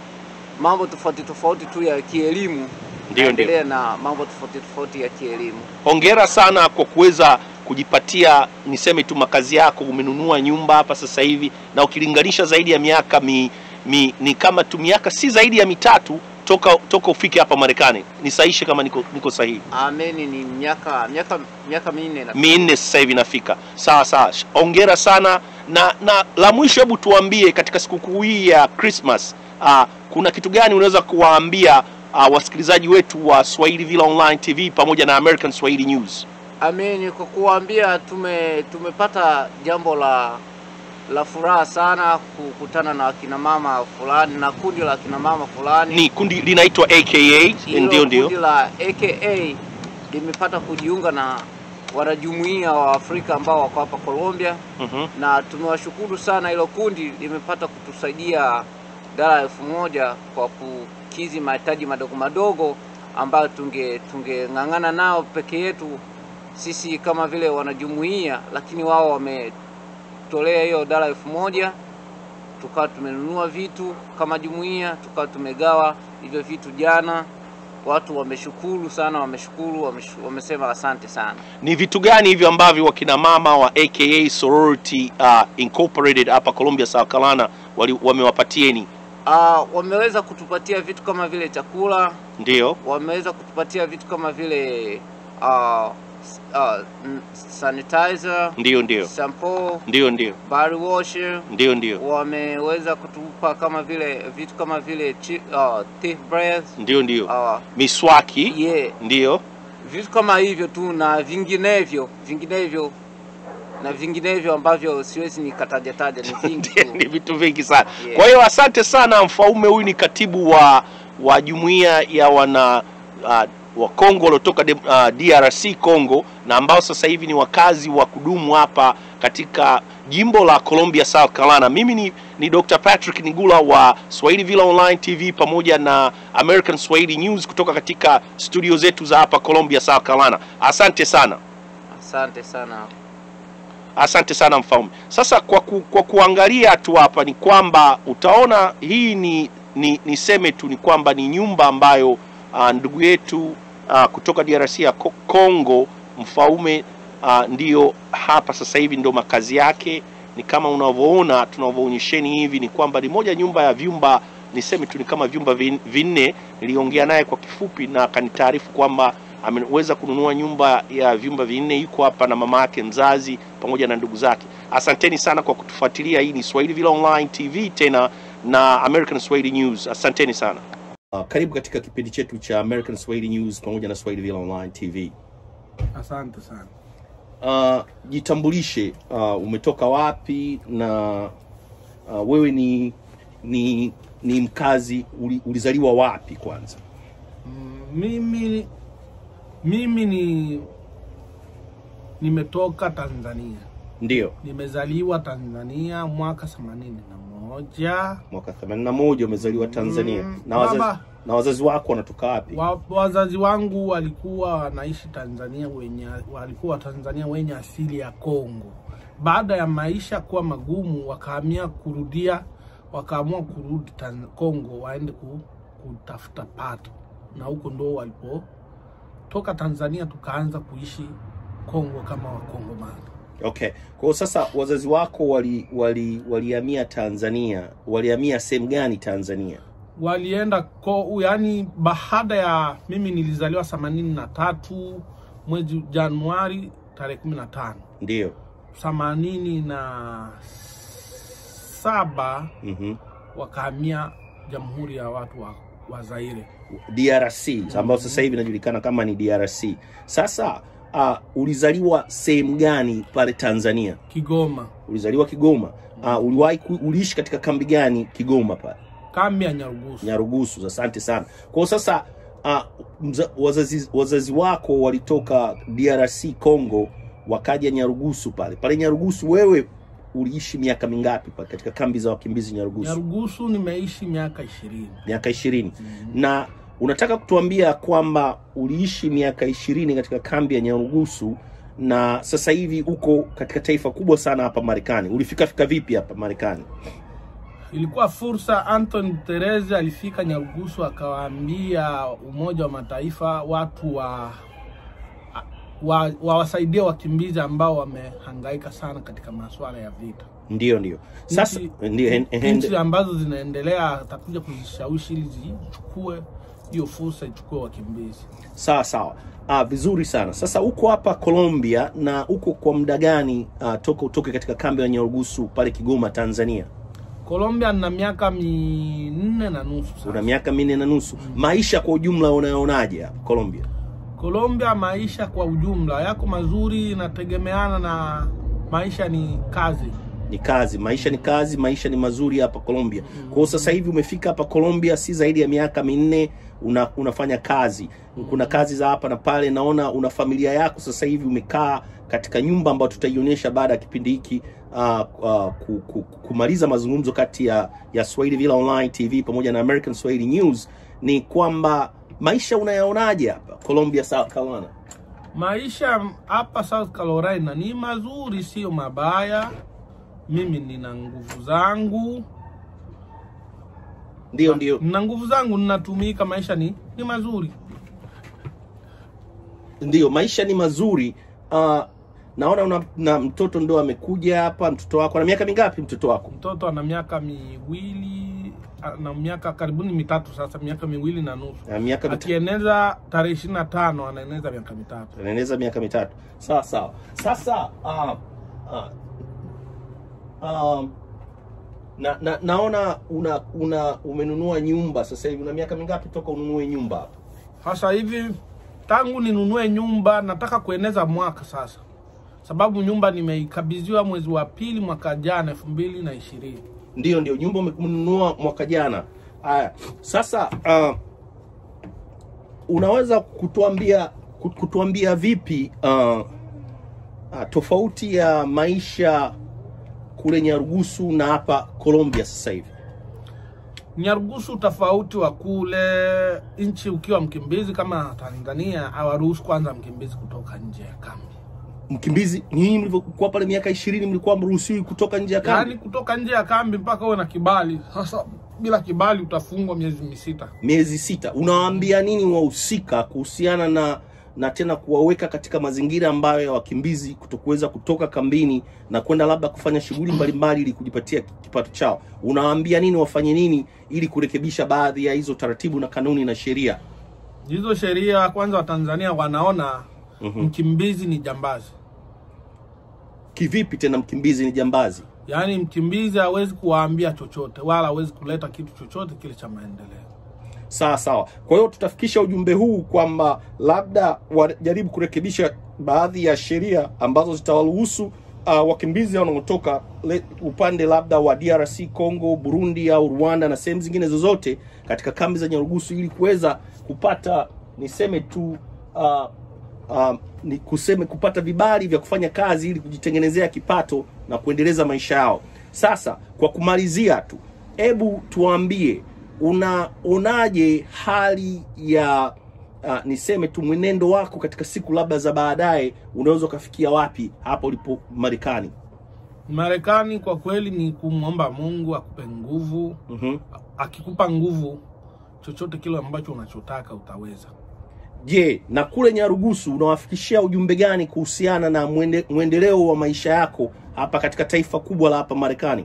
mambo tofauti tofauti tu ya kielimu, Ndio, naendelea na mambo tofauti tofauti ya kielimu. Hongera sana kwa kuweza kujipatia niseme tu makazi yako. Umenunua nyumba hapa sasa hivi, na ukilinganisha zaidi ya miaka mi, mi, ni kama tu miaka si zaidi ya mitatu toka toka ufike hapa Marekani. Nisaishe kama niko, niko sahihi. Amen, ni miaka miaka miaka minne na minne sasa hivi nafika. Sawa sawa, hongera sana. Na na la mwisho, hebu tuambie katika sikukuu hii ya Christmas, uh, kuna kitu gani unaweza kuwaambia uh, wasikilizaji wetu wa Swahili Villa Online TV pamoja na American Swahili News? Amen, kwa kuambia tume tumepata jambo la la furaha sana kukutana na akina mama fulani na kundi la akina mama fulani. Ni kundi linaitwa AKA, Hilo ndio ndio. kundi la AKA limepata kujiunga na wanajumuiya wa Afrika ambao wako hapa Colombia, Mhm. na tumewashukuru sana. Hilo kundi limepata kutusaidia dola elfu moja kwa kukizi mahitaji madogo madogo ambayo tunge tungeng'ang'ana nao peke yetu sisi kama vile wanajumuiya, lakini wao wametolea hiyo dola elfu moja tukawa tumenunua vitu kama jumuiya, tukawa tumegawa hivyo vitu jana. Watu wameshukuru sana, wameshukuru, wameshu- wamesema asante sana. Ni vitu gani hivyo ambavyo wakina mama wa AKA Sorority uh, Incorporated hapa Columbia, South Carolina wali- wamewapatieni? Uh, wameweza kutupatia vitu kama vile chakula, Ndio, wameweza kutupatia vitu kama vile uh, s- uh, n- sanitizer, ndio, ndio, shampoo, ndio, ndio, body washer, ndio, ndio, wameweza kutupa kama vile vitu kama vile chi, uh, teeth brush, ndio, ndio, uh, miswaki, yeah, ndio. vitu kama hivyo tu na vinginevyo vinginevyo na vinginevyo ambavyo siwezi nikatajataja, ni vingi tu. ni vitu vingi sana. Yeah. Kwa hiyo asante sana Mfaume. Huyu ni katibu wa wa jumuiya ya wana uh, wa Kongo waliotoka de- uh, DRC Congo na ambao sasa hivi ni wakazi wa kudumu hapa katika jimbo la Columbia South Carolina. Mimi ni, ni Dr. Patrick Nigula wa Swahili Villa Online TV pamoja na American Swahili News kutoka katika studio zetu za hapa Columbia South Carolina. Asante sana. Asante sana. Asante sana Mfaume. Sasa kwa, ku, kwa kuangalia tu hapa ni kwamba utaona hii ni, ni niseme tu ni kwamba ni nyumba ambayo uh, ndugu yetu uh, kutoka DRC ya Ko- Congo Mfaume uh, ndiyo hapa sasa hivi ndo makazi yake. Ni kama unavyoona tunavyoonyesheni hivi, ni kwamba ni moja nyumba ya vyumba niseme tu ni kama vyumba vin- vinne. Niliongea naye kwa kifupi na akanitaarifu kwamba ameweza kununua nyumba ya vyumba vinne, yuko hapa na mama yake mzazi pamoja na ndugu zake. Asanteni sana kwa kutufuatilia. Hii ni Swahili Villa Online TV tena na American Swahili News. Asanteni sana. Uh, karibu katika kipindi chetu cha American Swahili News pamoja na Swahili Villa Online TV. Asante sana. Uh, jitambulishe, uh, umetoka wapi na uh, wewe ni ni ni mkazi uli, ulizaliwa wapi kwanza? Mm, Mimi mimi ni nimetoka Tanzania, Ndio, nimezaliwa Tanzania mwaka themanini na moja. mwaka 81 umezaliwa Tanzania. Mm, na, wazazi, baba. na wazazi wako wanatoka wapi? Wa, wazazi wangu walikuwa wanaishi Tanzania wenye walikuwa Tanzania wenye asili ya Kongo. Baada ya maisha kuwa magumu, wakahamia kurudia, wakaamua kurudi Tan- Kongo waende ku, kutafuta pato, na huko ndo walipotoka Tanzania, tukaanza kuishi Kongo kama Wakongomani. Okay. Kwa hiyo sasa wazazi wako wali wali walihamia Tanzania, walihamia sehemu gani Tanzania? walienda ko, yani baada ya mimi nilizaliwa themanini na tatu mwezi Januari tarehe kumi na tano Ndio. themanini na saba Mhm. wakahamia Jamhuri ya watu wa, wa Zaire. DRC ambayo sasa hivi inajulikana kama ni DRC. Sasa uh, ulizaliwa sehemu gani pale Tanzania? Kigoma, Ulizaliwa Kigoma. Uh, uliwahi ku- uliishi katika kambi gani Kigoma pale? kambi ya Nyarugusu. Nyarugusu. Asante sana. Kwa hiyo sasa uh, mza, wazazi, wazazi wako walitoka DRC Congo wakaja Nyarugusu pale. Pale Nyarugusu wewe uliishi miaka mingapi pale katika kambi za wakimbizi Nyarugusu? Nyarugusu nimeishi miaka ishirini. miaka ishirini na unataka kutuambia kwamba uliishi miaka ishirini katika kambi ya Nyarugusu na sasa hivi uko katika taifa kubwa sana hapa Marekani. Ulifika fika vipi hapa Marekani? Ilikuwa fursa. Anthony Terese alifika Nyarugusu akawaambia Umoja wa Mataifa watu wa wa- wawasaidie wakimbizi ambao wamehangaika sana katika masuala ya vita. Ndio, ndio. Sasa Nchi- ndio, en- en- Nchi ambazo zinaendelea atakuja kuzishawishi ili zichukue hiyo fursa, ichukue wakimbizi. sawa sawa. Ah, vizuri sana. Sasa uko hapa Colombia na uko kwa muda gani ah, toka utoke katika kambi ya Nyarugusu pale Kigoma, Tanzania? Colombia na miaka minne na nusu Una sasa. miaka minne na nusu. Maisha kwa ujumla unayonaje hapa Colombia? Colombia, maisha kwa ujumla yako mazuri, inategemeana na maisha ni kazi. ni kazi, maisha ni kazi, maisha ni mazuri hapa Colombia. Kwa hiyo sasa hivi umefika hapa Colombia, si zaidi ya miaka minne una, unafanya kazi. Kuna kazi za hapa na pale, naona una familia yako sasa hivi, umekaa katika nyumba ambayo tutaionyesha baada ya kipindi hiki uh, uh, ku, ku, kumaliza mazungumzo kati ya, ya Swahili Villa Online TV pamoja na American Swahili News, ni kwamba maisha unayaonaje hapa Colombia, South Carolina? Maisha hapa South Carolina ni mazuri, sio mabaya. Mimi nina nguvu zangu, Ndio, ndio, nina nguvu zangu, ninatumika. Maisha ni ni mazuri. ndio, maisha ni mazuri. Uh, naona una, na mtoto ndo amekuja hapa. Mtoto wako ana miaka mingapi? Mtoto wako Mtoto ana miaka miwili na miaka karibuni mitatu sasa, miaka miwili na nusu. ana miaka mitatu, Akieneza tarehe ishirini na tano anaeneza miaka mitatu. anaeneza miaka mitatu. Sawa sawa. Sasa uh, uh, um, na, na naona una, una umenunua nyumba sasa hivi. Una miaka mingapi toka ununue nyumba hapa? Sasa hivi tangu ninunue nyumba nataka kueneza mwaka sasa, sababu nyumba nimeikabidhiwa mwezi wa pili mwaka jana elfu mbili na ishirini. Ndio, ndio, nyumba umenunua mwaka jana. Haya, sasa uh, unaweza kutuambia kut- kutuambia vipi uh, uh, tofauti ya maisha kule Nyarugusu na hapa Colombia sasa hivi? Nyarugusu tofauti wa kule nchi, ukiwa mkimbizi kama Tanzania hawaruhusu kwanza mkimbizi kutoka nje ya kambi, Mkimbizi, nyinyi mlivyokuwa pale miaka ishirini mlikuwa mruhusiwi kutoka nje ya kambi yaani kutoka nje ya kambi mpaka uwe na kibali. Sasa bila kibali utafungwa miezi misita. miezi sita. Unawaambia nini wahusika kuhusiana na na tena kuwaweka katika mazingira ambayo ya wakimbizi kutokuweza kutoka kambini na kwenda labda kufanya shughuli mbalimbali ili kujipatia kipato chao. Unawaambia nini wafanye nini ili kurekebisha baadhi ya hizo taratibu na kanuni na sheria? Hizo sheria kwanza, Watanzania wanaona Mhm. mkimbizi ni jambazi, Kivipi tena mkimbizi ni jambazi? yaani mkimbizi hawezi kuwaambia chochote wala hawezi kuleta kitu chochote kile cha maendeleo. Sawa sawa. Kwa hiyo tutafikisha ujumbe huu kwamba labda wajaribu kurekebisha baadhi ya sheria ambazo zitawaruhusu uh, wakimbizi wanaotoka le- upande labda wa DRC Congo, Burundi au Rwanda na sehemu zingine zozote katika kambi za Nyarugusu ili kuweza kupata niseme tu uh, uh, ni kuseme kupata vibali vya kufanya kazi ili kujitengenezea kipato na kuendeleza maisha yao. Sasa kwa kumalizia tu, hebu tuambie unaonaje hali ya uh, niseme tu mwenendo wako katika siku labda za baadaye, unaweza ukafikia wapi hapa ulipo Marekani? Marekani kwa kweli ni kumwomba Mungu akupe nguvu. mm Akikupa nguvu, chochote kile ambacho unachotaka utaweza. Je, na kule Nyarugusu unawafikishia ujumbe gani kuhusiana na mwende, mwendeleo wa maisha yako hapa katika taifa kubwa la hapa Marekani?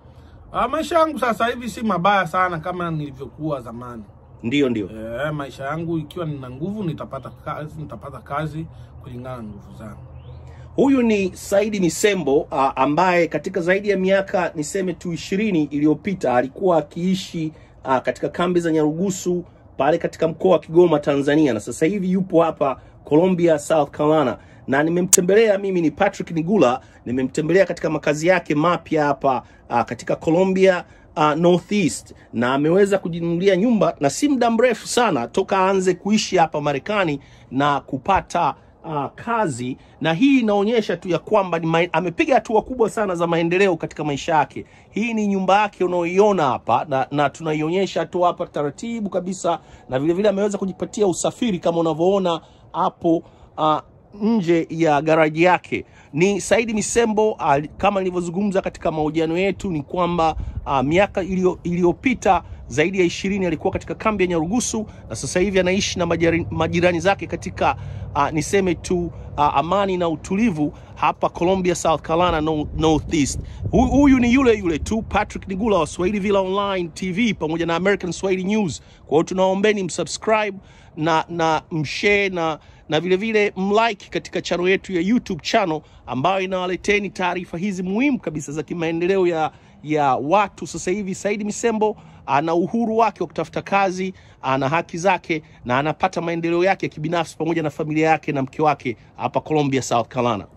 Ah, maisha yangu sasa hivi si mabaya sana kama nilivyokuwa zamani. Ndiyo, ndiyo. E, maisha yangu ikiwa nina nguvu nitapata kazi, nitapata kazi kulingana na nguvu zangu. Huyu ni Saidi Misembo uh, ambaye katika zaidi ya miaka niseme tu ishirini iliyopita alikuwa akiishi uh, katika kambi za Nyarugusu pale katika mkoa wa Kigoma Tanzania, na sasa hivi yupo hapa Columbia, South Carolina, na nimemtembelea mimi ni Patrick Nigula, nimemtembelea katika makazi yake mapya hapa uh, katika Columbia uh, Northeast na ameweza kujinunulia nyumba na si muda mrefu sana toka aanze kuishi hapa Marekani na kupata uh, kazi na hii inaonyesha tu ya kwamba ni mai- amepiga hatua kubwa sana za maendeleo katika maisha yake. Hii ni nyumba yake unaoiona hapa na, na tunaionyesha tu hapa taratibu kabisa, na vile vile ameweza kujipatia usafiri kama unavyoona hapo uh, nje ya garaji yake. Ni Saidi Misembo uh, kama nilivyozungumza katika mahojiano yetu ni kwamba uh, miaka iliyo- iliyopita zaidi ya ishirini alikuwa katika kambi ya Nyarugusu na sasa hivi anaishi na majirani, majirani zake katika uh, niseme tu uh, amani na utulivu hapa Columbia, South Carolina no, Northeast. Hu- Huyu ni yule yule tu Patrick Nigula wa Swahili Villa Online TV pamoja na American Swahili News. Kwa hiyo tunaombeni msubscribe na na mshare na na vile vile mlike katika channel yetu ya YouTube channel ambayo inawaleteni taarifa hizi muhimu kabisa za kimaendeleo ya ya watu. Sasa hivi Saidi Misembo ana uhuru wake wa kutafuta kazi, ana haki zake na anapata maendeleo yake ya kibinafsi pamoja na familia yake na mke wake hapa Columbia, South Carolina.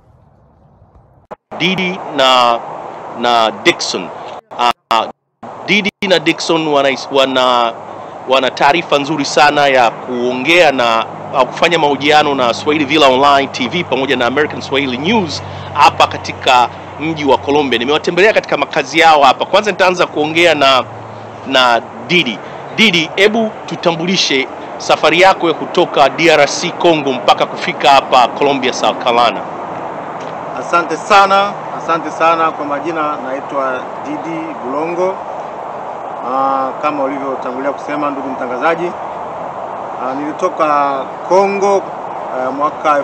Didi na na Dickson. Uh, Didi na Dickson wana, wana, wana taarifa nzuri sana ya kuongea na au kufanya mahojiano na Swahili Villa Online TV pamoja na American Swahili News hapa katika mji wa Columbia. Nimewatembelea katika makazi yao hapa. Kwanza nitaanza kuongea na na Didi. Didi, hebu tutambulishe safari yako ya kutoka DRC Congo mpaka kufika hapa Columbia, South Carolina. Asante sana, asante sana kwa majina, naitwa Didi Bulongo. Aa, kama ulivyotangulia kusema ndugu mtangazaji, aa, nilitoka Kongo aa, mwaka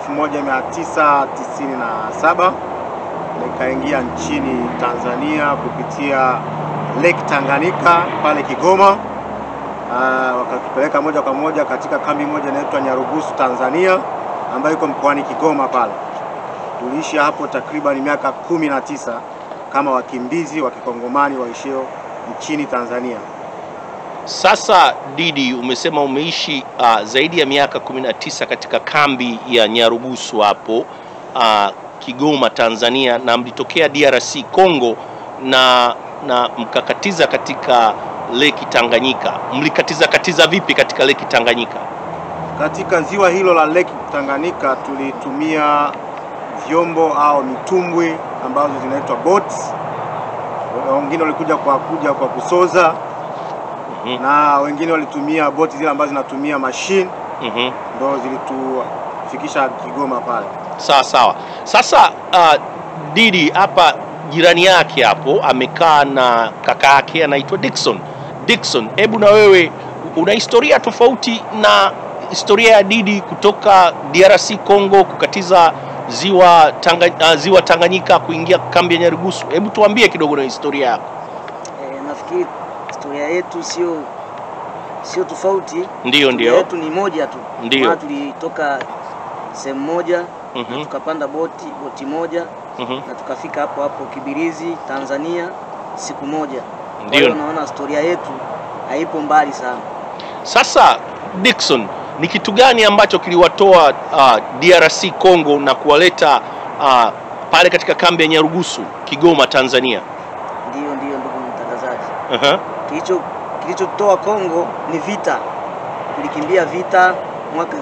1997 nikaingia nchini Tanzania kupitia Lake Tanganyika pale Kigoma. Aa, wakatupeleka moja kwa moja katika kambi moja inaitwa Nyarugusu Tanzania, ambayo iko mkoani Kigoma pale tuliishi hapo takriban miaka kumi na tisa kama wakimbizi wa kikongomani waishio nchini Tanzania. Sasa Didi, umesema umeishi uh, zaidi ya miaka 19 katika kambi ya Nyarugusu hapo uh, Kigoma, Tanzania, na mlitokea DRC Congo na na mkakatiza katika leki Tanganyika. Mlikatiza katiza vipi katika leki Tanganyika? Katika ziwa hilo la Lake Tanganyika tulitumia vyombo au mitumbwi ambazo zinaitwa boats. Wengine walikuja kwa kuja kwa kusoza Mhm, na wengine walitumia boti zile ambazo zinatumia machine, mhm. ndo zilitufikisha Kigoma pale. Sawa sawa. Sasa uh, Didi hapa jirani yake hapo amekaa na kaka yake anaitwa Dickson. Dickson, hebu na wewe una historia tofauti na historia ya Didi kutoka DRC Congo kukatiza ziwa Tanga, uh, ziwa Tanganyika kuingia kambi ya Nyarugusu. Hebu tuambie kidogo na historia yako. E, nafikiri historia yetu sio sio tofauti. Ndiyo, Historia ndiyo. yetu ni moja tu. Ndiyo. Maana tulitoka sehemu moja na Mhm, tukapanda boti boti moja mhm. na tukafika hapo hapo Kibirizi Tanzania siku moja. Kwa Ndiyo. hiyo naona historia yetu haipo mbali sana. Sasa Dickson, ni kitu gani ambacho kiliwatoa uh, DRC Congo na kuwaleta uh, pale katika kambi ya Nyarugusu Kigoma, Tanzania? Ndiyo, ndiyo ndugu mtangazaji. uh Kilicho kilichotoa Kongo ni vita. Tulikimbia vita mwaka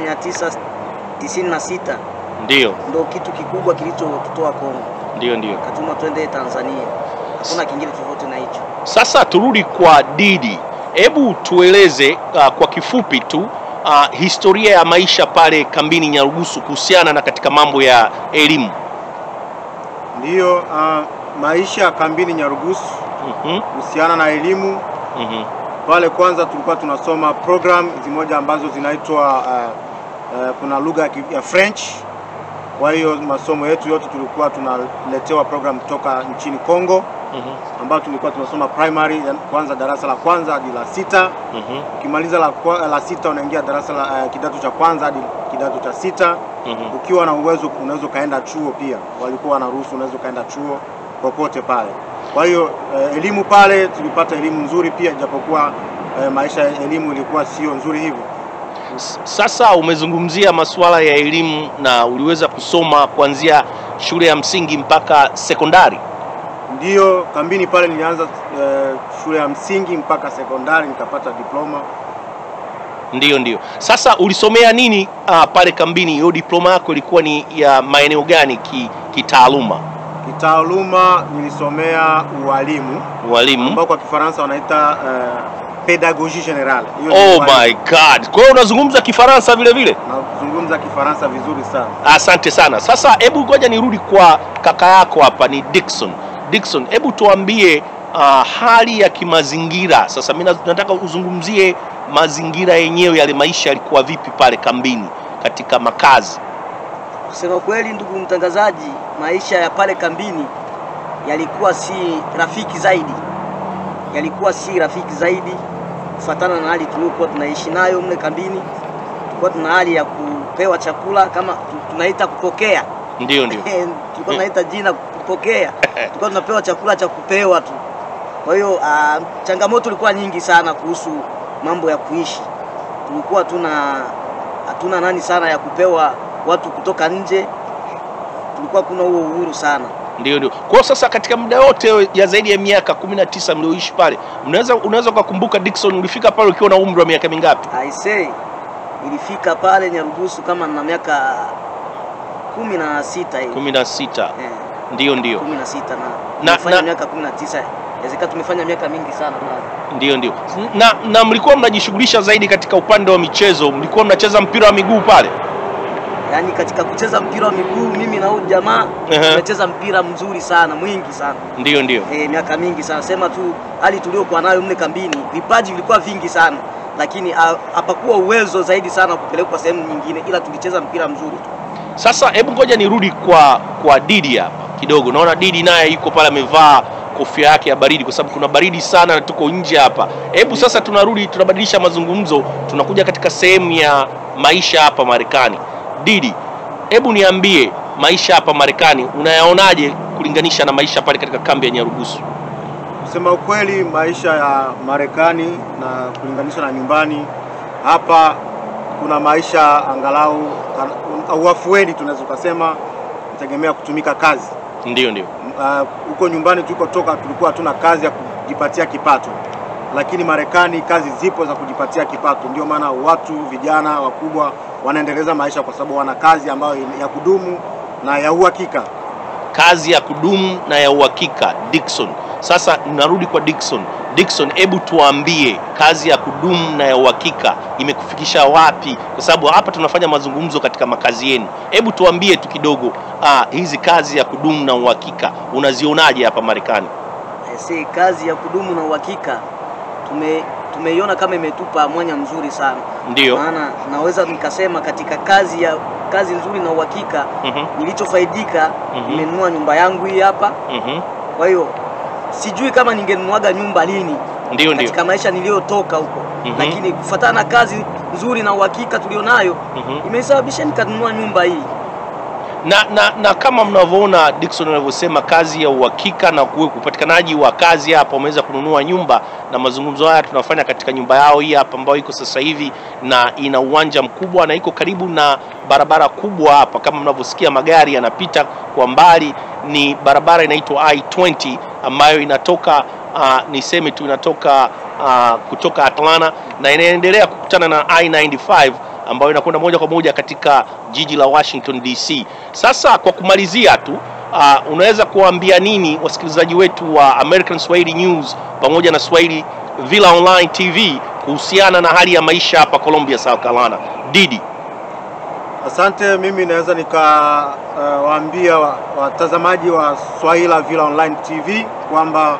1996 Ndiyo, ndio kitu kikubwa kilichotutoa Kongo. ndiyo, ndiyo. Katuma twende Tanzania. Hakuna kingine tofauti na hicho. Sasa turudi kwa Didi, hebu tueleze uh, kwa kifupi tu uh, historia ya maisha pale kambini Nyarugusu kuhusiana na katika mambo ya elimu. Ndiyo, uh, maisha ya kambini Nyarugusu Mhm, kuhusiana na elimu mhm, pale, kwanza tulikuwa tunasoma program zimoja ambazo zinaitwa uh, uh, kuna lugha ya ki- ya French. Kwa hiyo masomo yetu yote tulikuwa tunaletewa program kutoka nchini Congo, mhm, ambayo tulikuwa tunasoma primary, ya kwanza darasa la kwanza hadi la sita. mhm, Ukimaliza la, kwa- la sita unaingia darasa la uh, kidato cha kwanza hadi kidato cha sita. mhm. Ukiwa na uwezo unaweza ukaenda chuo pia, walikuwa wanaruhusu unaweza ukaenda chuo popote pale. Kwa hiyo eh, elimu pale tulipata elimu nzuri pia, japokuwa eh, maisha ya elimu ilikuwa sio nzuri hivyo. S- Sasa umezungumzia masuala ya elimu na uliweza kusoma kuanzia shule ya msingi mpaka sekondari. Ndiyo kambini pale nilianza eh, shule ya msingi mpaka sekondari nikapata diploma. Ndiyo, ndiyo. Sasa ulisomea nini uh, pale kambini? Hiyo diploma yako ilikuwa ni ya maeneo gani ki, kitaaluma? Kitaaluma nilisomea ualimu Walimu? ambao kwa Kifaransa wanaita eh, pedagogie generale. Hiyo ni Oh ualimu. my god! Kwa hiyo unazungumza Kifaransa vile vile? Nazungumza Kifaransa vizuri sana. Asante sana. Sasa hebu ngoja nirudi kwa kaka yako hapa, ni Dickson. Dickson, hebu tuambie uh, hali ya kimazingira. Sasa mimi nataka uzungumzie mazingira yenyewe, yale maisha yalikuwa vipi pale kambini katika makazi. Kusema kweli, ndugu mtangazaji, maisha ya pale kambini yalikuwa si rafiki zaidi, yalikuwa si rafiki zaidi kufatana na hali tuliokuwa tunaishi nayo mle kambini. Tulikuwa tuna hali ya kupewa chakula kama tu- tunaita kupokea, Ndio, ndio. tulikuwa tunaita jina kupokea, tulikuwa tunapewa chakula cha kupewa tu. Kwa hiyo ah, changamoto ilikuwa nyingi sana kuhusu mambo ya kuishi. Tulikuwa tuna hatuna nani sana ya kupewa watu kutoka nje, tulikuwa kuna huo uhuru sana. Ndio, ndio. Kwa hiyo sasa katika muda wote ya zaidi ya miaka kumi na tisa mlioishi pale, unaweza unaweza ukakumbuka Dickson, ulifika pale ukiwa na umri wa miaka mingapi? I say nilifika pale Nyarugusu kama na miaka kumi na sita hivi kumi na sita. eh, Ndio, ndio, kumi na sita na Na- tumefanya na- miaka kumi na tisa inawezekana tumefanya miaka mingi sana pale. ndio, ndio. Na, na mlikuwa mnajishughulisha zaidi katika upande wa michezo, mlikuwa mnacheza mpira wa miguu pale? Yaani katika kucheza mpira wa miguu mimi na huyu jamaa Ehe. tumecheza mpira mzuri sana mwingi sana Ndio, ndio. eh, miaka mingi sana. Sema tu hali tuliokuwa nayo mle kambini, vipaji vilikuwa vingi sana, lakini ha- hapakuwa uwezo zaidi sana wa kupelekwa sehemu nyingine, ila tulicheza mpira mzuri tu. Sasa hebu ngoja nirudi kwa kwa Didi hapa kidogo. Naona Didi naye yuko pale amevaa kofia yake ya baridi, kwa sababu kuna baridi sana na tuko nje hapa. Hebu sasa tunarudi, tunabadilisha mazungumzo, tunakuja katika sehemu ya maisha hapa Marekani. Didi, hebu niambie maisha hapa Marekani unayaonaje kulinganisha na maisha pale katika kambi ya Nyarugusu? Kusema ukweli, maisha ya Marekani na kulinganisha na nyumbani hapa, kuna maisha angalau kan- uafueni, tunaweza kusema kutegemea kutumika kazi. Ndio, ndio. Ah, Huko nyumbani tulikotoka tulikuwa hatuna kazi ya kujipatia kipato, lakini Marekani kazi zipo za kujipatia kipato. Ndio maana watu vijana wakubwa wanaendeleza maisha kwa sababu wana kazi ambayo ya kudumu na ya uhakika. kazi ya kudumu na ya uhakika Dickson. Sasa narudi kwa Dickson. Dickson, hebu tuambie kazi ya kudumu na ya uhakika imekufikisha wapi? Kwa sababu hapa tunafanya mazungumzo katika makazi yenu. Hebu tuambie tu kidogo, ah, hizi kazi ya kudumu na uhakika unazionaje hapa Marekani? Aisee, kazi ya kudumu na uhakika tume tumeiona kama imetupa mwanya mzuri sana, Ndio. maana naweza nikasema katika kazi ya kazi nzuri na uhakika Mhm. nilichofaidika, Mhm. nimenunua nyumba yangu hii hapa. Mhm. Kwa hiyo sijui kama ningenunuaga nyumba lini Ndio, ndio. katika maisha niliyotoka huko, Mhm. lakini kufuatana na kazi nzuri na uhakika tulionayo Mhm. imesababisha nikanunua nyumba hii. na, na, na kama mnavyoona Dickson anavyosema kazi ya uhakika na kuwe- upatikanaji wa kazi hapa, wameweza kununua nyumba, na mazungumzo haya tunafanya katika nyumba yao hii hapa ambayo iko sasa hivi na ina uwanja mkubwa na iko karibu na barabara kubwa hapa, kama mnavyosikia magari yanapita kwa mbali. Ni barabara inaitwa I20 ambayo inatoka uh, niseme tu inatoka uh, kutoka Atlanta na inaendelea kukutana na I95 ambayo inakwenda moja kwa moja katika jiji la Washington DC. Sasa kwa kumalizia tu uh, unaweza kuwaambia nini wasikilizaji wetu wa American Swahili News pamoja na Swahili Villa Online TV kuhusiana na hali ya maisha hapa Columbia, South Carolina? Didi. Asante. Mimi naweza nikawaambia uh, watazamaji wa Swahila Villa Online TV kwamba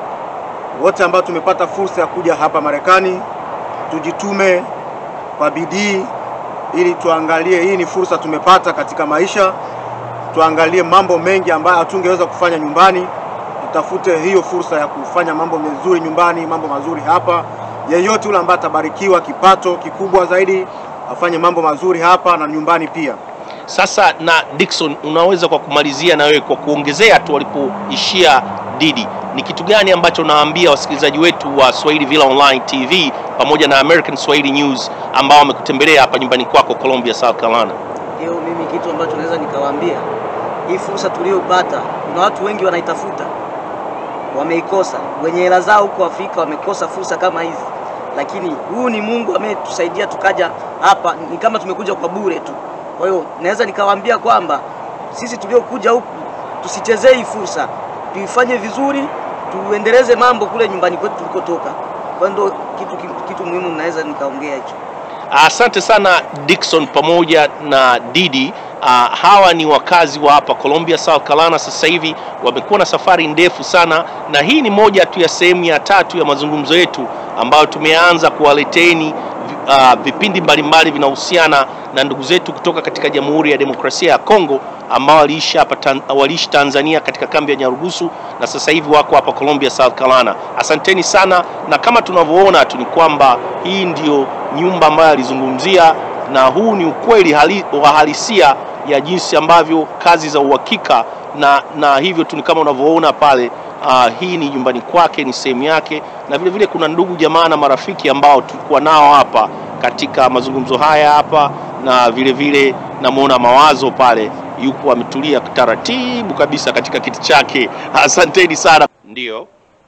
wote ambao tumepata fursa ya kuja hapa Marekani tujitume kwa bidii ili tuangalie, hii ni fursa tumepata katika maisha, tuangalie mambo mengi ambayo hatungeweza kufanya nyumbani, tutafute hiyo fursa ya kufanya mambo mazuri nyumbani, mambo mazuri hapa. Yeyote yule ambaye atabarikiwa kipato kikubwa zaidi afanye mambo mazuri hapa na nyumbani pia. Sasa na Dickson, unaweza kwa kumalizia na wewe kwa kuongezea tu walipoishia Didi, ni kitu gani ambacho unawaambia wasikilizaji wetu wa Swahili Villa Online TV pamoja na American Swahili News ambao wamekutembelea hapa nyumbani kwako Columbia, South Carolina? Ndio mimi kitu ambacho naweza nikawaambia, hii fursa tuliyopata, kuna watu wengi wanaitafuta, wameikosa. Wenye hela zao huko Afrika wamekosa fursa kama hizi, lakini huu ni Mungu ametusaidia tukaja hapa, ni kama tumekuja kwa bure tu. Kwa hiyo naweza nikawaambia kwamba sisi tuliokuja huku tusichezee hii fursa, tuifanye vizuri, tuendeleze mambo kule nyumbani kwetu tulikotoka. Kwa hiyo ndio kitu, kitu, kitu muhimu naweza nikaongea hicho. Asante sana Dickson pamoja na Didi. Uh, hawa ni wakazi wa hapa Columbia, South Carolina. Sasa hivi wamekuwa na safari ndefu sana, na hii ni moja tu ya sehemu ya tatu ya mazungumzo yetu ambayo tumeanza kuwaleteni uh, vipindi mbalimbali vinahusiana na ndugu zetu kutoka katika Jamhuri ya Demokrasia ya Kongo ambao waliishi hapa tan, waliishi Tanzania katika kambi ya Nyarugusu na sasa hivi wako hapa Columbia, South Carolina. Asanteni sana, na kama tunavyoona tu ni kwamba hii ndio nyumba ambayo alizungumzia, na huu ni ukweli hali, wa halisia ya jinsi ambavyo kazi za uhakika na na hivyo tu ni kama unavyoona pale. Uh, hii ni nyumbani kwake, ni sehemu yake, na vile vile kuna ndugu jamaa na marafiki ambao tulikuwa nao hapa katika mazungumzo haya hapa, na vile vile namuona Mawazo pale yupo ametulia taratibu kabisa katika kiti chake. Asanteni sana. Ndio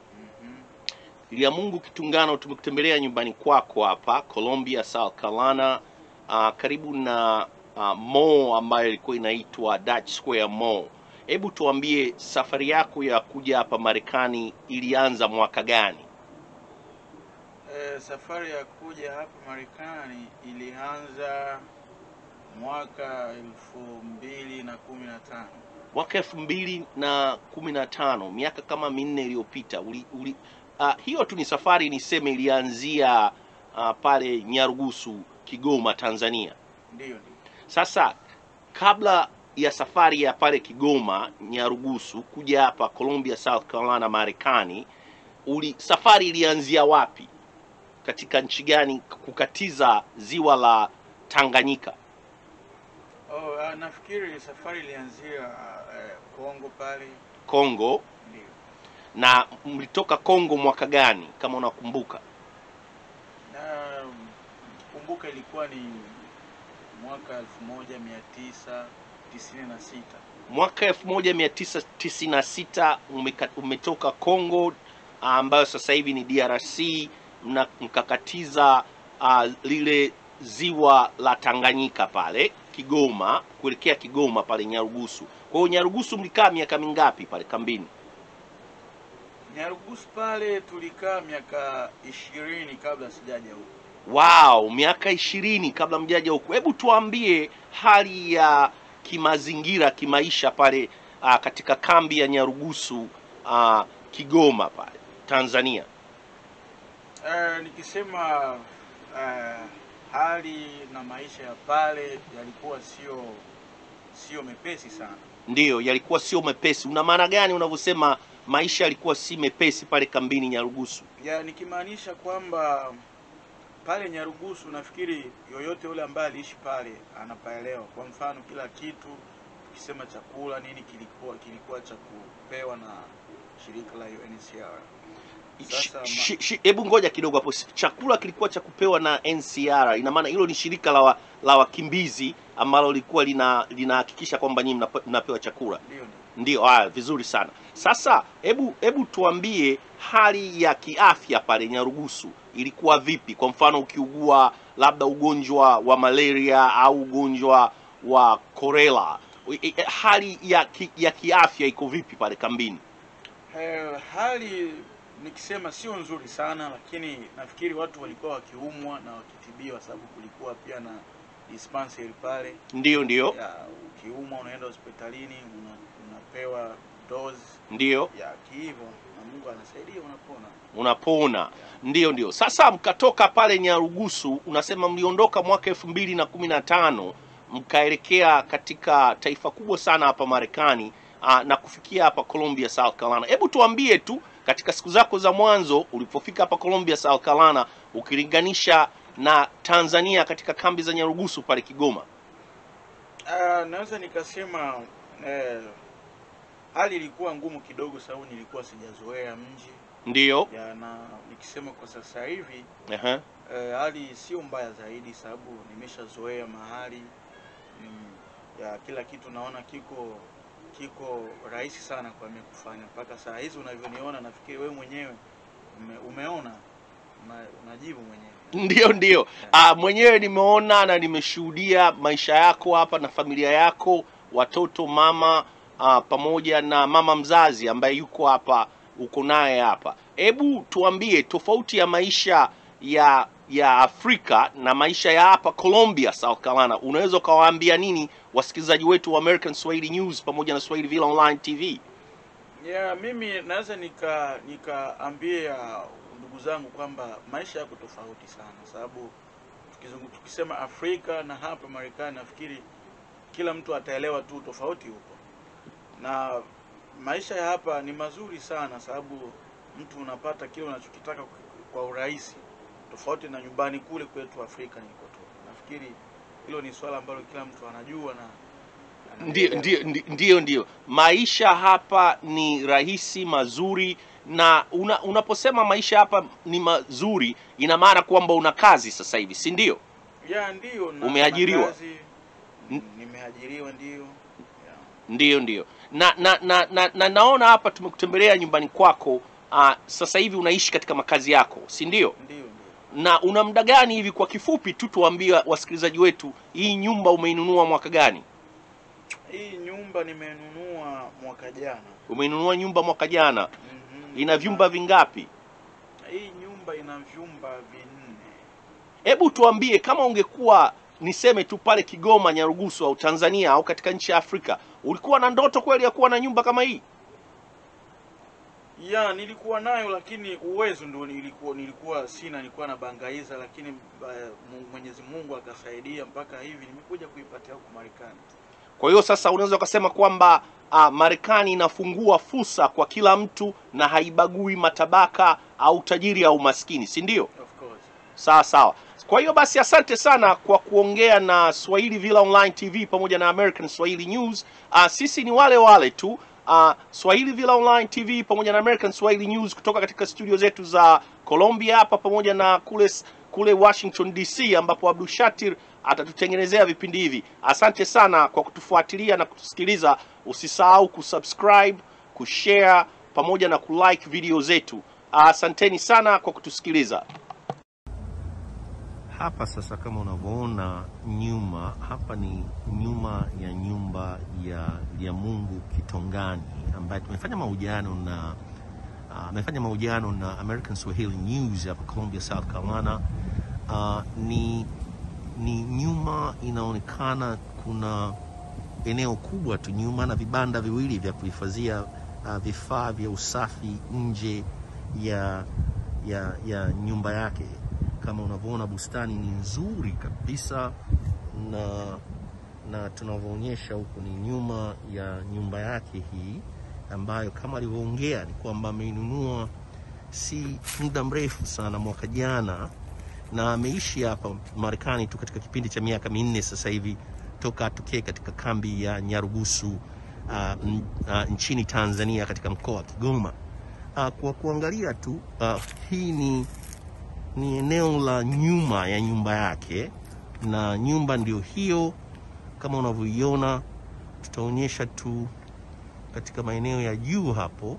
ya Mungu Kitungano, tumekutembelea nyumbani kwako hapa Columbia, South Carolina, uh, karibu na uh, mall ambayo ilikuwa inaitwa Dutch Square Mall. Hebu tuambie safari yako ya kuja hapa Marekani ilianza mwaka gani? Eh, safari ya kuja hapa Marekani ilianza mwaka elfu mbili na kumi na tano. Mwaka elfu mbili na kumi na tano, miaka kama minne iliyopita. Uli, uli, uh, hiyo tu ni safari niseme ilianzia uh, pale Nyarugusu, Kigoma, Tanzania. Ndiyo, ndiyo. Sasa kabla ya safari ya pale Kigoma Nyarugusu kuja hapa Columbia, South Carolina, Marekani, uli safari ilianzia wapi? Katika nchi gani kukatiza ziwa la Tanganyika? Oh, ah, nafikiri safari ilianzia eh, Kongo pale. Kongo. Ndiyo. Na mlitoka Kongo mwaka gani kama unakumbuka? Na kumbuka ilikuwa ni mwaka 1996. Mwaka 1996 umeka- umetoka Kongo ambayo sasa hivi ni DRC mna mkakatiza uh, lile ziwa la Tanganyika pale Kigoma kuelekea Kigoma pale Nyarugusu. Kwa hiyo Nyarugusu mlikaa miaka mingapi pale kambini? Nyarugusu pale tulikaa miaka ishirini kabla sijaja huko. Wow, miaka ishirini kabla mjaja huku. Hebu tuambie hali ya kimazingira kimaisha pale uh, katika kambi ya Nyarugusu uh, Kigoma pale Tanzania. Eh, nikisema eh, hali na maisha ya pale yalikuwa sio sio mepesi sana. Ndiyo, yalikuwa sio mepesi. Una maana gani unavyosema maisha yalikuwa si mepesi pale kambini Nyarugusu? Ya nikimaanisha kwamba pale Nyarugusu nafikiri yoyote yule ambaye aliishi pale anapaelewa. Kwa mfano kila kitu tukisema chakula nini kilikuwa kilikuwa cha kupewa na shirika la UNHCR. Sasa ma- Shi- shi- Hebu ngoja kidogo hapo. Chakula kilikuwa cha kupewa na NCR, ina maana hilo ni shirika la, wa, la wakimbizi ambalo lilikuwa lina linahakikisha kwamba nyinyi mnape- mnapewa chakula. ndio ndio. Ndio, haya, vizuri sana. Sasa hebu hebu tuambie hali ya kiafya pale Nyarugusu ilikuwa vipi? Kwa mfano ukiugua labda ugonjwa wa malaria au ugonjwa wa korela, i- i- hali ya ki, ya kiafya iko vipi pale kambini? Eh, hali nikisema sio nzuri sana, lakini nafikiri watu walikuwa wakiumwa na wakitibiwa, sababu kulikuwa pia na dispensary pale. Ndio, ndio, Ya, ukiumwa unaenda hospitalini una, unapewa dose ndio, ya kiivo, na Mungu anasaidia unapona. unapona. Ndio, ndio. Sasa mkatoka pale Nyarugusu, unasema mliondoka mwaka elfu mbili na kumi na tano mkaelekea katika taifa kubwa sana hapa Marekani ah, na kufikia hapa Columbia, South Carolina. Hebu tuambie tu katika siku zako za mwanzo ulipofika hapa Columbia, South Carolina, ukilinganisha na Tanzania katika kambi za Nyarugusu pale Kigoma. Ah, naweza nikasema eh, hali ilikuwa ngumu kidogo, sababu nilikuwa sijazoea mji Ndiyo. ya, na nikisema kwa sasa hivi Aha. Eh, hali sio mbaya zaidi sababu nimeshazoea mahali mm, ya kila kitu naona kiko kiko rahisi sana kwa mimi kufanya mpaka saa hizi unavyoniona nafikiri wewe mwenyewe ume, umeona una, unajibu mwenyewe Ndiyo, ndiyo. Ah, mwenyewe nimeona na nimeshuhudia maisha yako hapa na familia yako, watoto, mama ah, pamoja na mama mzazi ambaye yuko hapa, uko naye hapa. Hebu tuambie tofauti ya maisha ya ya Afrika na maisha ya hapa Columbia, South Carolina. Unaweza ukawaambia nini wasikilizaji wetu wa American Swahili News pamoja na Swahili Villa Online TV? yeah, mimi naweza nika nikaambia ndugu zangu kwamba maisha yako tofauti sana sababu tukizungu, tukisema Afrika na hapa Marekani nafikiri kila mtu ataelewa tu tofauti huko, na maisha ya hapa ni mazuri sana, sababu mtu unapata kile unachokitaka kwa urahisi, tofauti na nyumbani kule kwetu Afrika nilikotoka. Nafikiri hilo ni swala ambalo kila mtu anajua na Ndio, anaelewa. ndio, ndi- ndio, ndio. Maisha hapa ni rahisi, mazuri na una, unaposema maisha hapa ni mazuri, ina maana kwamba una kazi sasa hivi, si ndio? ya ndio na, Umeajiriwa? na kazi, n- nimeajiriwa ndio ya. Ndio, ndio. Na na, na, na, na naona hapa tumekutembelea nyumbani kwako. Uh, sasa hivi unaishi katika makazi yako, si ndio? Ndio, ndio. Na una muda gani hivi, kwa kifupi tu tuambie wasikilizaji wetu, hii nyumba umeinunua mwaka gani? Hii nyumba nimenunua mwaka jana. Umeinunua nyumba mwaka jana. Mhm. Ina vyumba vingapi? Hii nyumba ina vyumba vinne. Hebu tuambie kama ungekuwa niseme tu pale Kigoma, Nyarugusu au Tanzania au katika nchi ya Afrika, ulikuwa na ndoto kweli ya kuwa na nyumba kama hii? Ya, nilikuwa nayo lakini uwezo ndio nilikuwa nilikuwa sina, nilikuwa nabangaiza, lakini eh, Mu- Mwenyezi Mungu akasaidia mpaka hivi nimekuja kuipatia huku Marekani. Kwa hiyo sasa unaweza ukasema kwamba uh, Marekani inafungua fursa kwa kila mtu na haibagui matabaka au tajiri au maskini, si ndio? Of course. Sawa sawa. Kwa hiyo basi, asante sana kwa kuongea na Swahili Villa Online TV pamoja na American Swahili News. Uh, sisi ni wale wale tu uh, Swahili Villa Online TV pamoja na American Swahili News kutoka katika studio zetu za Columbia hapa pamoja na kule kule Washington DC ambapo Abdul Shatir atatutengenezea vipindi hivi. Asante sana kwa kutufuatilia na kutusikiliza. Usisahau kusubscribe, kushare pamoja na kulike video zetu. Asanteni sana kwa kutusikiliza. Hapa sasa, kama unavyoona nyuma, hapa ni nyuma ya nyumba ya ya Mungu Kitongani, ambaye tumefanya mahojiano na ah, amefanya mahojiano na American Swahili News hapa Columbia, South Carolina. Ah, ni ni nyuma inaonekana kuna eneo kubwa tu nyuma na vibanda viwili vya kuhifadhia uh, vifaa vya usafi nje ya ya, ya nyumba yake. Kama unavyoona bustani ni nzuri kabisa, na na tunavyoonyesha huku ni nyuma ya nyumba yake hii, ambayo kama alivyoongea ni kwamba ameinunua si muda mrefu sana, mwaka jana, na ameishi hapa Marekani tu katika kipindi cha miaka minne sasa hivi toka atokee katika kambi ya Nyarugusu uh, n- uh, nchini Tanzania katika mkoa wa Kigoma. Uh, kwa kuangalia tu uh, hii ni, ni eneo la nyuma ya nyumba yake, na nyumba ndio hiyo kama unavyoiona. Tutaonyesha tu katika maeneo ya juu hapo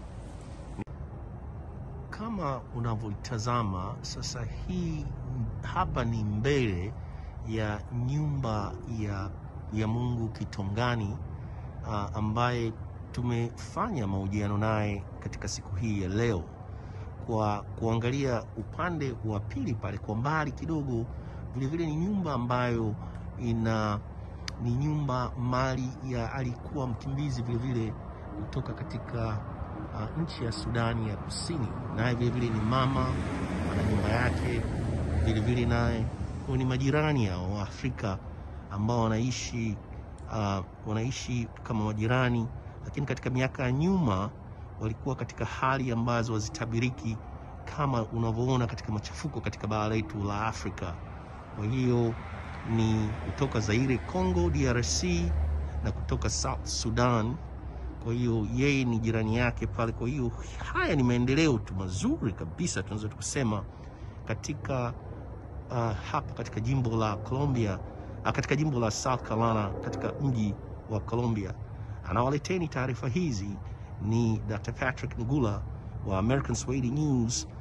kama unavyoitazama sasa. Hii hapa ni mbele ya nyumba ya, ya Mungu Kitongani uh, ambaye tumefanya mahojiano naye katika siku hii ya leo, kwa kuangalia upande wa pili pale kwa mbali kidogo, vilevile ni nyumba ambayo ina ni nyumba mali ya alikuwa mkimbizi vilevile kutoka katika uh, nchi ya Sudani ya Kusini, naye vilevile ni mama ana nyumba yake vilevile, naye huyu ni majirani hao wa Afrika ambao wanaishi uh, wanaishi kama majirani, lakini katika miaka ya nyuma walikuwa katika hali ambazo hazitabiriki kama unavyoona katika machafuko katika bara letu la Afrika. Kwa hiyo ni kutoka Zaire, Congo DRC na kutoka South Sudan. Kwa hiyo yeye ni jirani yake pale. Kwa hiyo haya ni maendeleo tu mazuri kabisa, tunaweza tukasema katika uh, hapa katika jimbo la Columbia uh, katika jimbo la South Carolina katika mji wa Columbia. Anawaleteni taarifa hizi ni Dr. Patrick Ngula wa American Swahili News